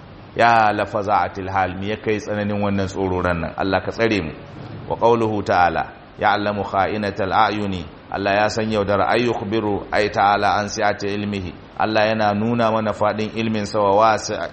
ya lafaza'atil hal me ya kai tsananin wannan tsororan nan Allah ka tsare mu wa qawluhu ta'ala ya'lamu kha'inatal a'yuni Allah ya san yaudar ay yukhbiru ay ta'ala an si'ati ilmihi Allah yana nuna mana fadin ilmin sa wa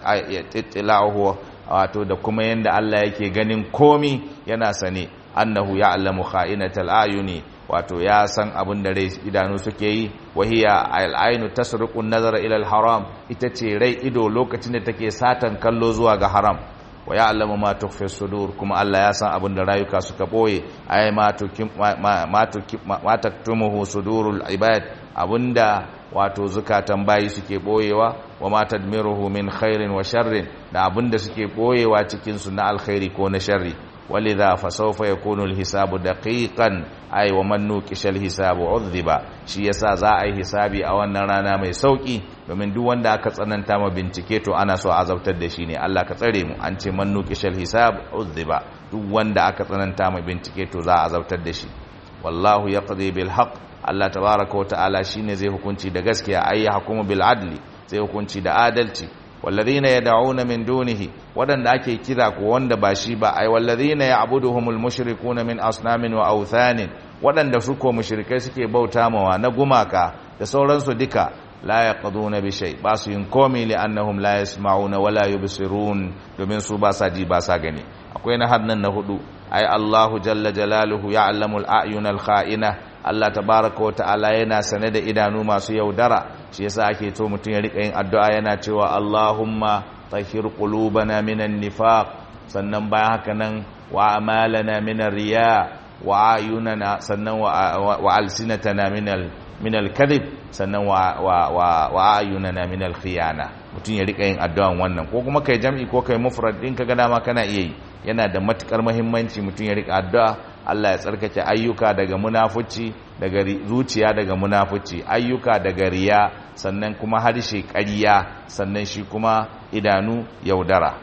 wasi'atilahu wato da kuma yanda Allah yake ganin komi yana sane annahu ya'lamu kha'inatal a'yuni wato ya san abin da rai idanu suke yi wahiya al'ainu tasriqu an-nazara ila al-haram ita ce rai ido lokacin da take satan kallo zuwa ga haram wa ya'lamu ma tukhfi sudur kuma Allah ya san abin da rayuka suka boye ay ma tukim ma tukim ma taktumuhu sudurul ibad abinda wato zukatan bayi suke boyewa wa ma tadmiruhu min khairin wa sharrin da abinda suke boyewa cikin su na alkhairi ko na sharri ولذا فسوف يكون الحساب دقيقا اي ومن نوكش الحساب عذب shi yasa za a yi hisabi a wannan rana mai sauki domin duk wanda aka tsananta ma bincike to ana so a azabtar da shi ne Allah ka tsare mu an ce man nukishal hisab udhiba duk wanda aka tsananta ma bincike to za a azabtar da shi wallahu yaqdi bil haqq Allah tabaaraka wa ta'ala shine zai hukunci da gaskiya ay hukumu bil adli zai hukunci da adalci والذين يدعون من دونه ودن ake kira ko wanda ba shi ba ai walladhina ya'buduhumul mushrikuna min asnamin wa awthanin wadanda su ko mushrikai suke bauta mawa na gumaka da sauransu duka la yaqduna bi shay ba su yin komi li annahum la yasma'una wa la yubsirun domin su ba sa ji ba sa gani akwai na hadnan na hudu ai Allahu jalla jalaluhu ya'lamul a'yunal kha'ina Allah tabaraka wa ta'ala yana sane da idanu masu yaudara shi yasa ake to mutum ya rika yin addu'a yana cewa Allahumma tahhir qulubana minan nifaq sannan bayan haka nan wa amalana minar riya wa ayunana sannan wa alsinatana minal minal kadhib sannan wa wa wa ayunana minal khiyana mutum ya rika yin addu'an wannan ko kuma kai jam'i ko kai mufrad din kaga dama kana iya yi yana da matukar muhimmanci mutum ya rika addu'a Allah ya tsarkake ayyuka daga munafuci daga zuciya daga munafuci ayyuka daga riya sannan kuma harshe ƙarya sannan shi kuma idanu yaudara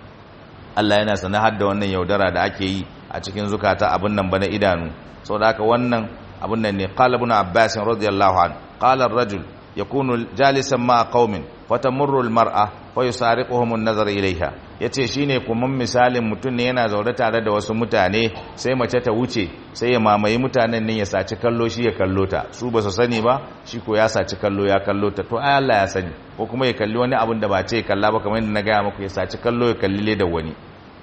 Allah yana sanar da wannan yaudara da ake yi a cikin zukata abin nan bana idanu saboda haka wannan abin nan ne qala ibn abbas radiyallahu anhu qala ar-rajul yakunu jalisan ma qaumin fatamurru al-mar'a fa yusariquhum an-nazar ilayha yace shine kuma misalin mutum ne yana zaure tare da wasu mutane sai mace ta wuce sai ya mamaye mutanen nan ya saci kallo shi ya kallo ta su ba su sani ba shi ko ya saci kallo ya kallo ta to ai Allah ya sani ko kuma ya kalli wani abin da ba ce kalla ba kamar yadda na gaya muku ya saci kallo ya kalli da wani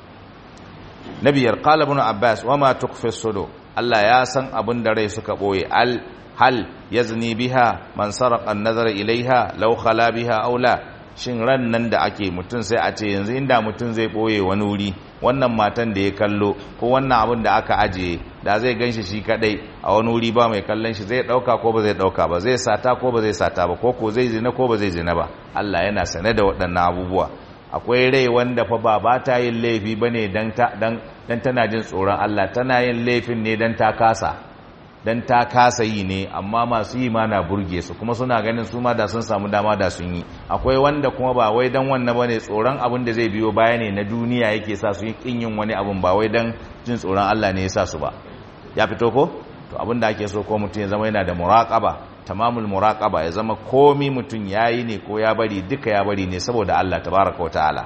nabiyar qala ibn abbas wama tukhfi sudur Allah ya san abin da rai suka boye al hal yazni biha man saraqa an-nazara ilaiha law khala biha aw la shin ran nan da ake mutum sai a ce yanzu inda mutum zai boye wani wuri wannan matan da ya kallo ko wannan abin da aka ajiye da zai ganshi shi kadai a wani wuri ba mai kallon shi zai dauka ko ba zai dauka ba zai sata ko ba zai sata ba ko ko zai zina ko ba zai zina ba Allah yana sane da waɗannan abubuwa akwai rai wanda fa ba ba ta yin laifi bane dan ta dan dan tana jin tsoron Allah tana yin laifin ne dan ta kasa dan ta kasa yi ne amma masu yi ma na burge su kuma suna ganin su ma da sun samu dama da sun yi akwai wanda kuma ba wai dan wannan bane tsoron abin da zai biyo baya ne na duniya yake sa su yi kin yin wani abin ba wai dan jin tsoron Allah ne ya sa su ba ya fito ko to abin da ake so ko mutum ya zama yana da muraqaba tamamul muraqaba ya zama komi mutum yayi ne ko ya bari duka ya bari ne saboda Allah tabaraka wa ta'ala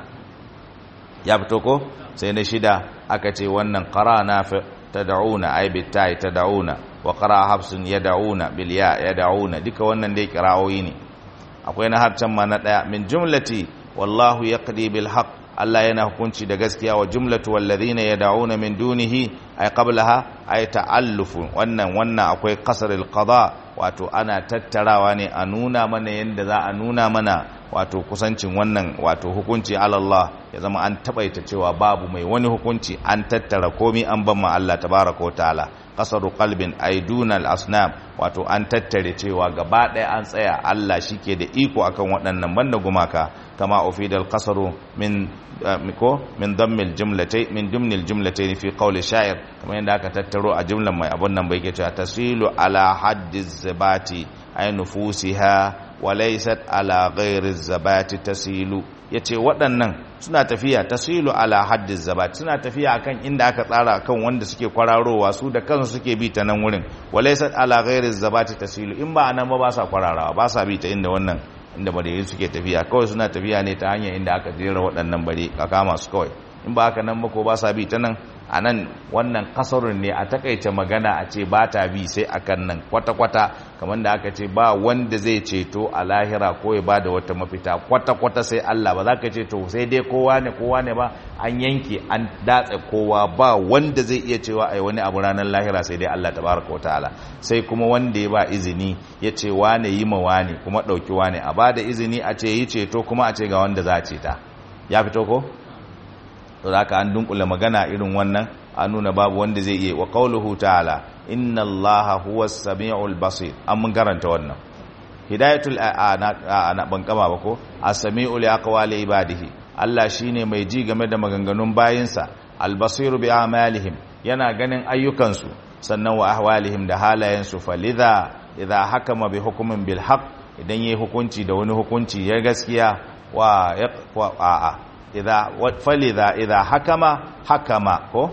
ya fito ko sai na shida aka ce wannan qarana tad'una ay bitai tad'una wa qara habsun yad'una bil ya yad'una duka wannan dai kirawoyi ne akwai na harcan ma na daya min jumlati wallahu yaqdi bil haqq Allah yana hukunci da gaskiya wa jumlatu walladhina yad'una min dunihi ay qablaha ay ta'allufu wannan wannan akwai qasrul qada wato ana tattarawa ne a nuna mana yanda za a nuna mana wato kusancin wannan wato hukunci Allah ya zama an tabaita cewa babu mai wani hukunci an tattara komi an ban ma Allah tabaraka ta'ala qasaru qalbin aiduna al-asnam wato an tattare cewa gaba ɗaya an tsaya Allah shike da iko akan waɗannan banda gumaka kama ufidal qasaru min ko min dammil jumlatay min dumnil jumlatay fi qawli sha'ir kamar yadda aka tattaro a jumlan mai abun nan bai ke cewa tasilu ala haddiz zabati ay nufusiha wa laysat ala ghairi zabati tasilu yace waɗannan suna tafiya tasilu ala haddiz zabati suna tafiya akan inda aka tsara akan wanda suke kwararowa su da kansu suke bi ta nan wurin wa laysat ala ghairi zabati tasilu in ba anan ba ba sa kwararawa ba sa bi ta inda wannan inda bare suke tafiya kawai suna tafiya ne ta hanyar inda aka jera waɗannan bare ka kama su kawai in ba haka nan ba ko ba sa bi ta nan a nan wannan kasarun ne a takaice magana a ce ba ta bi sai akan nan kwata-kwata kamar da aka ce ba wanda zai ceto a lahira ko ya ba da wata mafita kwata-kwata sai Allah ba za ka ce to sai dai kowa ne kowa ne ba an yanke an datse kowa ba wanda zai iya cewa ai wani abu ranar lahira sai dai Allah tabaraka ta'ala sai kuma wanda ya ba izini ya ce wane yi ma wane kuma ɗauki wane a ba da izini a ce yi ceto kuma a ce ga wanda za a ceta ya fito ko to haka an dunkula magana irin wannan an nuna babu wanda zai iya wa qauluhu ta'ala inna allaha huwas samiul basir an mun garanta wannan hidayatul ana ban kama ba ko as-sami'u li aqwali ibadihi Allah shine mai ji game da maganganun bayinsa al-basiru bi a'malihim yana ganin ayyukansu sannan wa ahwalihim da halayensu falidha idha hakama bi hukmin bil haqq idan yayi hukunci da wani hukunci ya gaskiya wa a'a idha falidha idha hakama hakama ko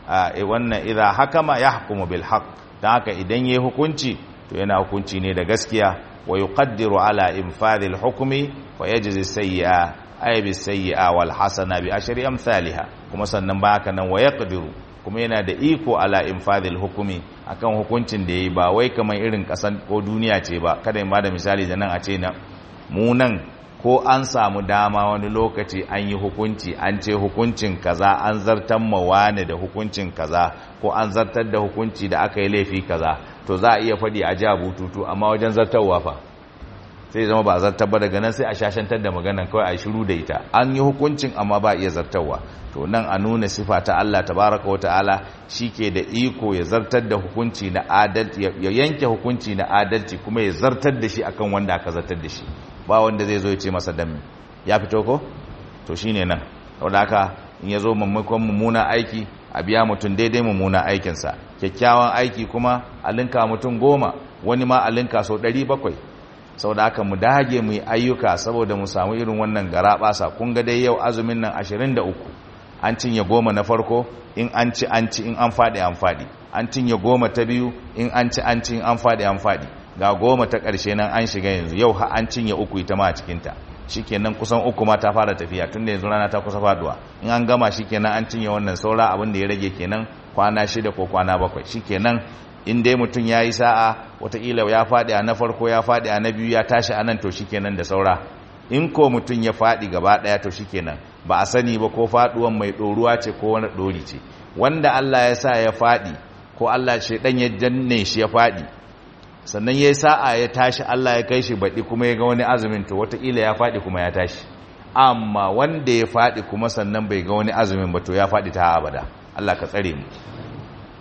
wannan idha hakama yahkumu bil haqq dan haka idan yayi hukunci to yana hukunci ne da gaskiya wa yuqaddiru ala infadhil hukmi fa yajzi sayyi'a ay bis sayyi'a wal hasana bi ashri amsalha kuma sannan ba haka nan wa yaqdiru kuma yana da iko ala infadhil hukmi akan hukuncin da yayi ba wai kamar irin kasan ko duniya ce ba kada in bada misali da nan a ce na mu nan ko an samu dama wani lokaci an yi hukunci an ce hukuncin kaza an zartar mawane da hukuncin kaza ko an zartar da hukunci da aka yi laifi kaza to za a iya faɗi a ja bututu amma wajen zartarwa fa sai zama ba a zartar ba daga nan sai a shashantar da maganan kawai a shiru da ita an yi hukuncin amma ba iya zartarwa to nan a nuna sifa ta Allah tabaraka wa ta'ala ke da iko ya zartar da hukunci na adalci ya yanke hukunci na adalci kuma ya zartar da shi akan wanda aka zartar da shi ba wanda zai zo ya ce masa dami ya fito ko to shine nan saboda haka in ya zo mummukan mummuna aiki a biya mutum daidai mummuna aikinsa kyakkyawan aiki kuma a linka mutum goma wani ma a linka sau ɗari bakwai saboda haka mu dage mu yi ayyuka saboda mu samu irin wannan gara basa kun ga dai yau azumin nan ashirin da uku an cinye goma na farko in an ci an ci in an faɗi an faɗi an cinye goma ta biyu in an ci an ci in an faɗi an faɗi ga goma ta ƙarshe nan an shiga yanzu yau ha an cinye uku ita ma a cikinta shikenan kusan uku ma ta fara tafiya tun da yanzu rana ta kusa faduwa in an gama shikenan an cinye wannan saura abin da ya rage kenan kwana shida ko kwana bakwai shikenan in dai mutum ya yi sa'a wataƙila ya faɗi a na farko ya faɗi a na biyu ya tashi a nan to shikenan da saura in ko mutum ya faɗi gaba ɗaya to shikenan ba a sani ba ko faɗuwan mai ɗoruwa ce ko wani ɗori ce wanda Allah ya sa ya faɗi ko Allah shaidan ya janne shi ya faɗi sannan ya yi sa'a ya tashi Allah ya kai shi baɗi kuma ya ga wani azumin to wataƙila ya faɗi kuma ya tashi amma wanda ya faɗi kuma sannan bai ga wani azumin ba to ya faɗi ta abada Allah ka tsare mu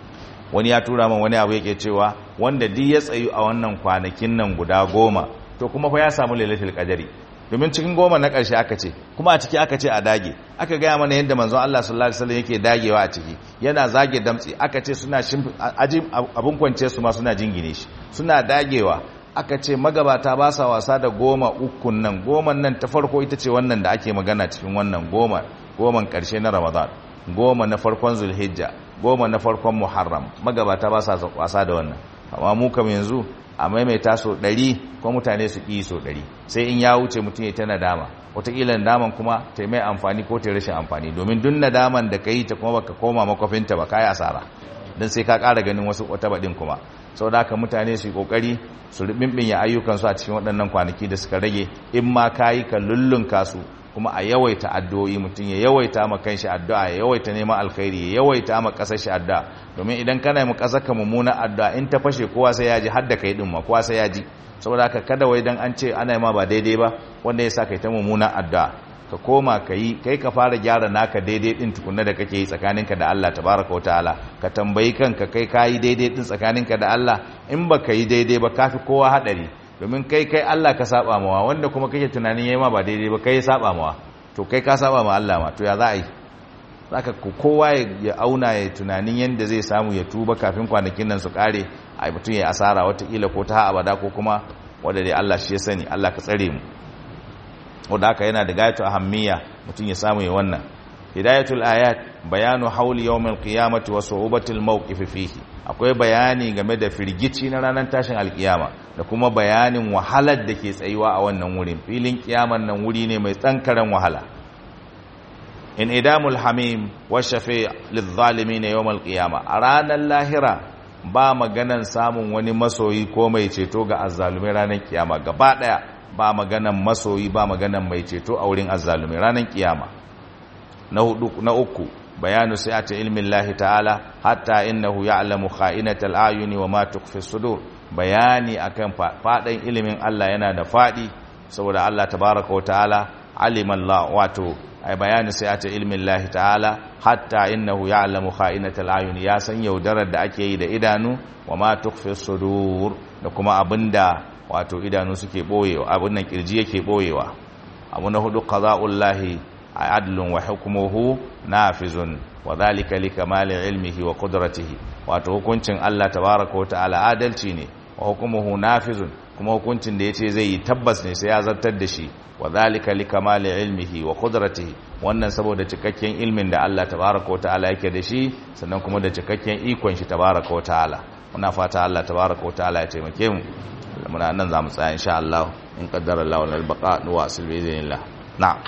wani ya tura min wani abu yake cewa wanda duk ya tsayu a wannan kwanakin nan guda goma to kuma fa ya samu lailatul qadari domin cikin goma na ƙarshe aka ce kuma a ciki aka ce a dage aka gaya mana yadda manzon Allah sallallahu alaihi wasallam yake dagewa a ciki yana zage damtsi aka ce suna aji abun kwance su ma suna jingine shi suna dagewa aka ce magabata ba sa wasa da goma ukun nan goman nan ta farko ita ce wannan da ake magana cikin wannan goma goman ƙarshe na Ramadan goma na farkon Zulhijja goma na farkon Muharram magabata ba sa wasa da wannan amma mu kam yanzu a maimaita so ɗari ko mutane su ƙi so ɗari sai in ya wuce mutum ya ta nadama wataƙila nadaman kuma ta mai amfani ko ta rashin amfani domin duk nadaman da ka yi ta kuma baka koma makwafinta ba ka yi asara don sai ka ƙara ganin wasu wata baɗin kuma sau da haka mutane su yi ƙoƙari su ya ayyukansu a cikin waɗannan kwanaki da suka rage in ma ka yi ka lullunka su kuma a yawaita addu'o'i mutum ya yawaita ma kanshi addu'a ya yawaita neman alkhairi ya yawaita ma kasar shi addu'a domin idan kana mu kasar ka mummuna addu'a in ta fashe kowa sai ya ji har da kai din ma kowa sai ya ji saboda haka kada wai dan an ce ana ma ba daidai ba wanda ya sa kai ta mummuna addu'a ka koma ka yi kai ka fara gyara naka daidai din tukunna da kake yi tsakaninka da Allah tabaraka wa ta'ala ka tambayi kanka kai ka yi daidai din tsakaninka da Allah in ba ka yi daidai ba kafi kowa hadari domin kai kai Allah ka saba mawa wanda kuma kake tunanin yayi ma ba daidai ba kai saba mawa to kai ka saba ma Allah ma to ya za a yi zaka ku kowa ya auna ya tunanin yanda zai samu ya tuba kafin kwanakin nan su kare ai mutum ya asara watakila ko ta abada ko kuma wanda dai Allah shi ya sani Allah ka tsare mu wanda haka yana da gayatu ahammiya mutum ya samu ya wannan hidayatul ayat bayanu hauli yawmil qiyamati wa su'ubatil mawqif fihi akwai bayani game da firgici na ranar tashin alkiyama da kuma bayanin wahalar da ke tsayuwa a wannan wurin filin kiyaman nan wuri ne mai tsankaran wahala in idamul hamim wa shafi' lidh-dhalimin yawm al-qiyama a ranar lahira ba maganan samun wani masoyi ko mai ceto ga azzalumai ranar kiyama gaba daya ba maganan masoyi ba maganan mai ceto a wurin azzalumai ranar kiyama na hudu na uku bayanu sa'ati ilmi Allah ta'ala hatta innahu ya'lamu kha'inatal ayuni wa ma tukhfi sudur bayani akan fadan ilimin Allah yana da fadi saboda Allah tabaaraka wa ta'ala alima Allah wato ay bayanu sa'ati ilmi Allah ta'ala hatta innahu ya'lamu kha'inatal ayuni ya san yaudarar da ake yi da idanu wa ma tukhfi sudur da kuma abinda wato idanu suke boyewa abin nan kirji yake boyewa abu na hudu qada'ullahi adlun wa hukmuhu nafizun wa dhalika likamali ilmihi wa qudratihi wato hukuncin Allah tabaaraka ta'ala adalci ne wa hukmuhu nafizun kuma hukuncin da yace zai yi tabbas ne sai ya zartar da shi wa dhalika likamali ilmihi wa qudratihi wannan saboda cikakken ilmin da Allah tabaaraka ta'ala yake da shi sannan kuma da cikakken ikon shi tabaaraka ta'ala muna fata Allah tabaaraka ta'ala ya taimake mu muna nan zamu tsaya insha Allah in qaddara Allah wal baqa wa asil bi idhnillah na'am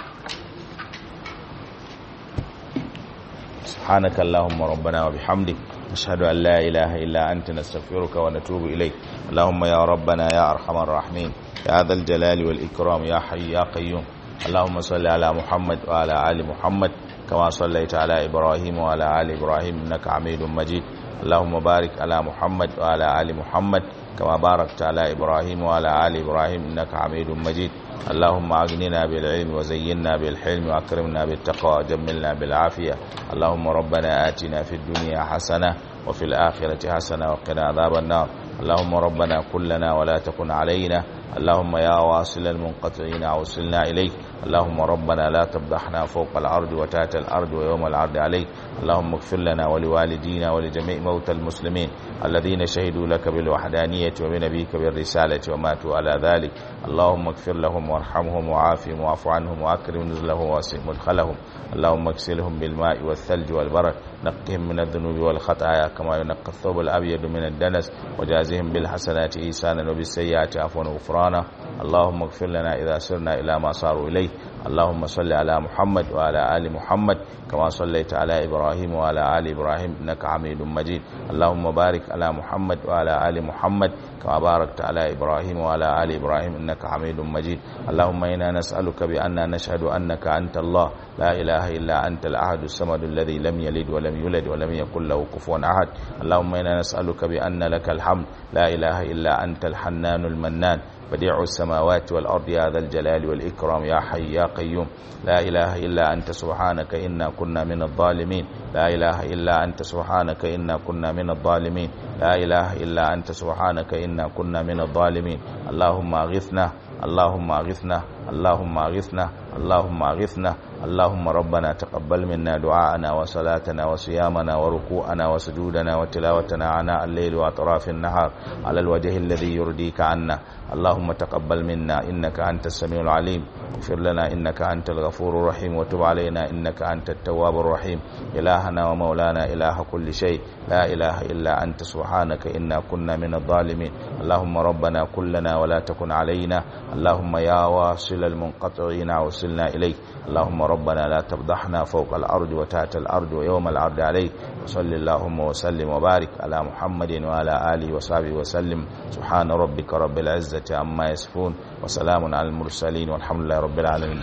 سبحانك اللهم ربنا وبحمدك نشهد أن لا إله إلا أنت نستغفرك ونتوب إليك اللهم يا ربنا يا أرحم الراحمين يا ذا الجلال والإكرام يا حي يا قيوم اللهم صل على محمد وعلى آل محمد كما صليت على إبراهيم وعلى آل إبراهيم إنك حميد مجيد اللهم بارك على محمد وعلى آل محمد كما باركت على إبراهيم وعلى آل إبراهيم إنك حميد مجيد اللهم أغننا بالعلم وزينا بالحلم وأكرمنا بالتقوى وجملنا بالعافية اللهم ربنا آتنا في الدنيا حسنة وفي الآخرة حسنة وقنا عذاب النار اللهم ربنا كلنا ولا تكن علينا اللهم يا واصل المنقطعين أوصلنا إليك اللهم ربنا لا تفضحنا فوق العرض وتحت الأرض ويوم العرض عليك اللهم اغفر لنا ولوالدينا ولجميع موتى المسلمين الذين شهدوا لك بالوحدانية وبنبيك بالرسالة وماتوا على ذلك اللهم اغفر لهم وارحمهم وعافهم واعف عنهم وأكرم نزلهم واسع مدخلهم اللهم اغسلهم بالماء والثلج والبرد نقهم من الذنوب والخطايا كما ينقى الثوب الأبيض من الدنس وجازهم بالحسنات إيسانا وبالسيئات عفوا وغفرانا اللهم اغفر لنا إذا سرنا إلى ما صاروا إليه اللهم صل على محمد وعلى آل محمد كما صليت على إبراهيم وعلى آل إبراهيم إنك حميد مجيد اللهم بارك على محمد وعلى آل محمد كما باركت على إبراهيم وعلى آل إبراهيم إنك حميد مجيد اللهم إنا نسألك بأننا نشهد أنك أنت الله لا إله إلا أنت الأحد الصمد الذي لم يلد ولم يولد ولم يكن له كفوا أحد اللهم إنا نسألك بأن لك الحمد لا إله إلا أنت الحنان المنان بديع السماوات والأرض يا ذا الجلال والإكرام يا حي يا قيوم لا إله إلا أنت سبحانك إنا كنا من الظالمين لا إله إلا أنت سبحانك إنا كنا من الظالمين لا إله إلا أنت سبحانك إنا كنا من الظالمين اللهم أغثنا اللهم أغثنا اللهم أغثنا اللهم أغثنا اللهم ربنا تقبل منا دعاءنا وصلاتنا وصيامنا وركوعنا وسجودنا وتلاوتنا عناء الليل وأطراف النهار على الوجه الذي يرضيك عنا اللهم تقبل منا إنك أنت السميع العليم اغفر لنا إنك أنت الغفور الرحيم وتب علينا إنك أنت التواب الرحيم إلهنا ومولانا إله كل شيء لا إله إلا أنت سبحانك إنا كنا من الظالمين اللهم ربنا كلنا ولا تكن علينا اللهم يا واصل المنقطعين وصلنا إليك اللهم ربنا لا تفضحنا فوق الأرض وتحت الأرض ويوم العرض عليك وصل اللهم وسلم وبارك على محمد وعلى آله وصحبه وسلم سبحان ربك رب العزة عما يصفون وسلام على المرسلين والحمد لله رب العالمين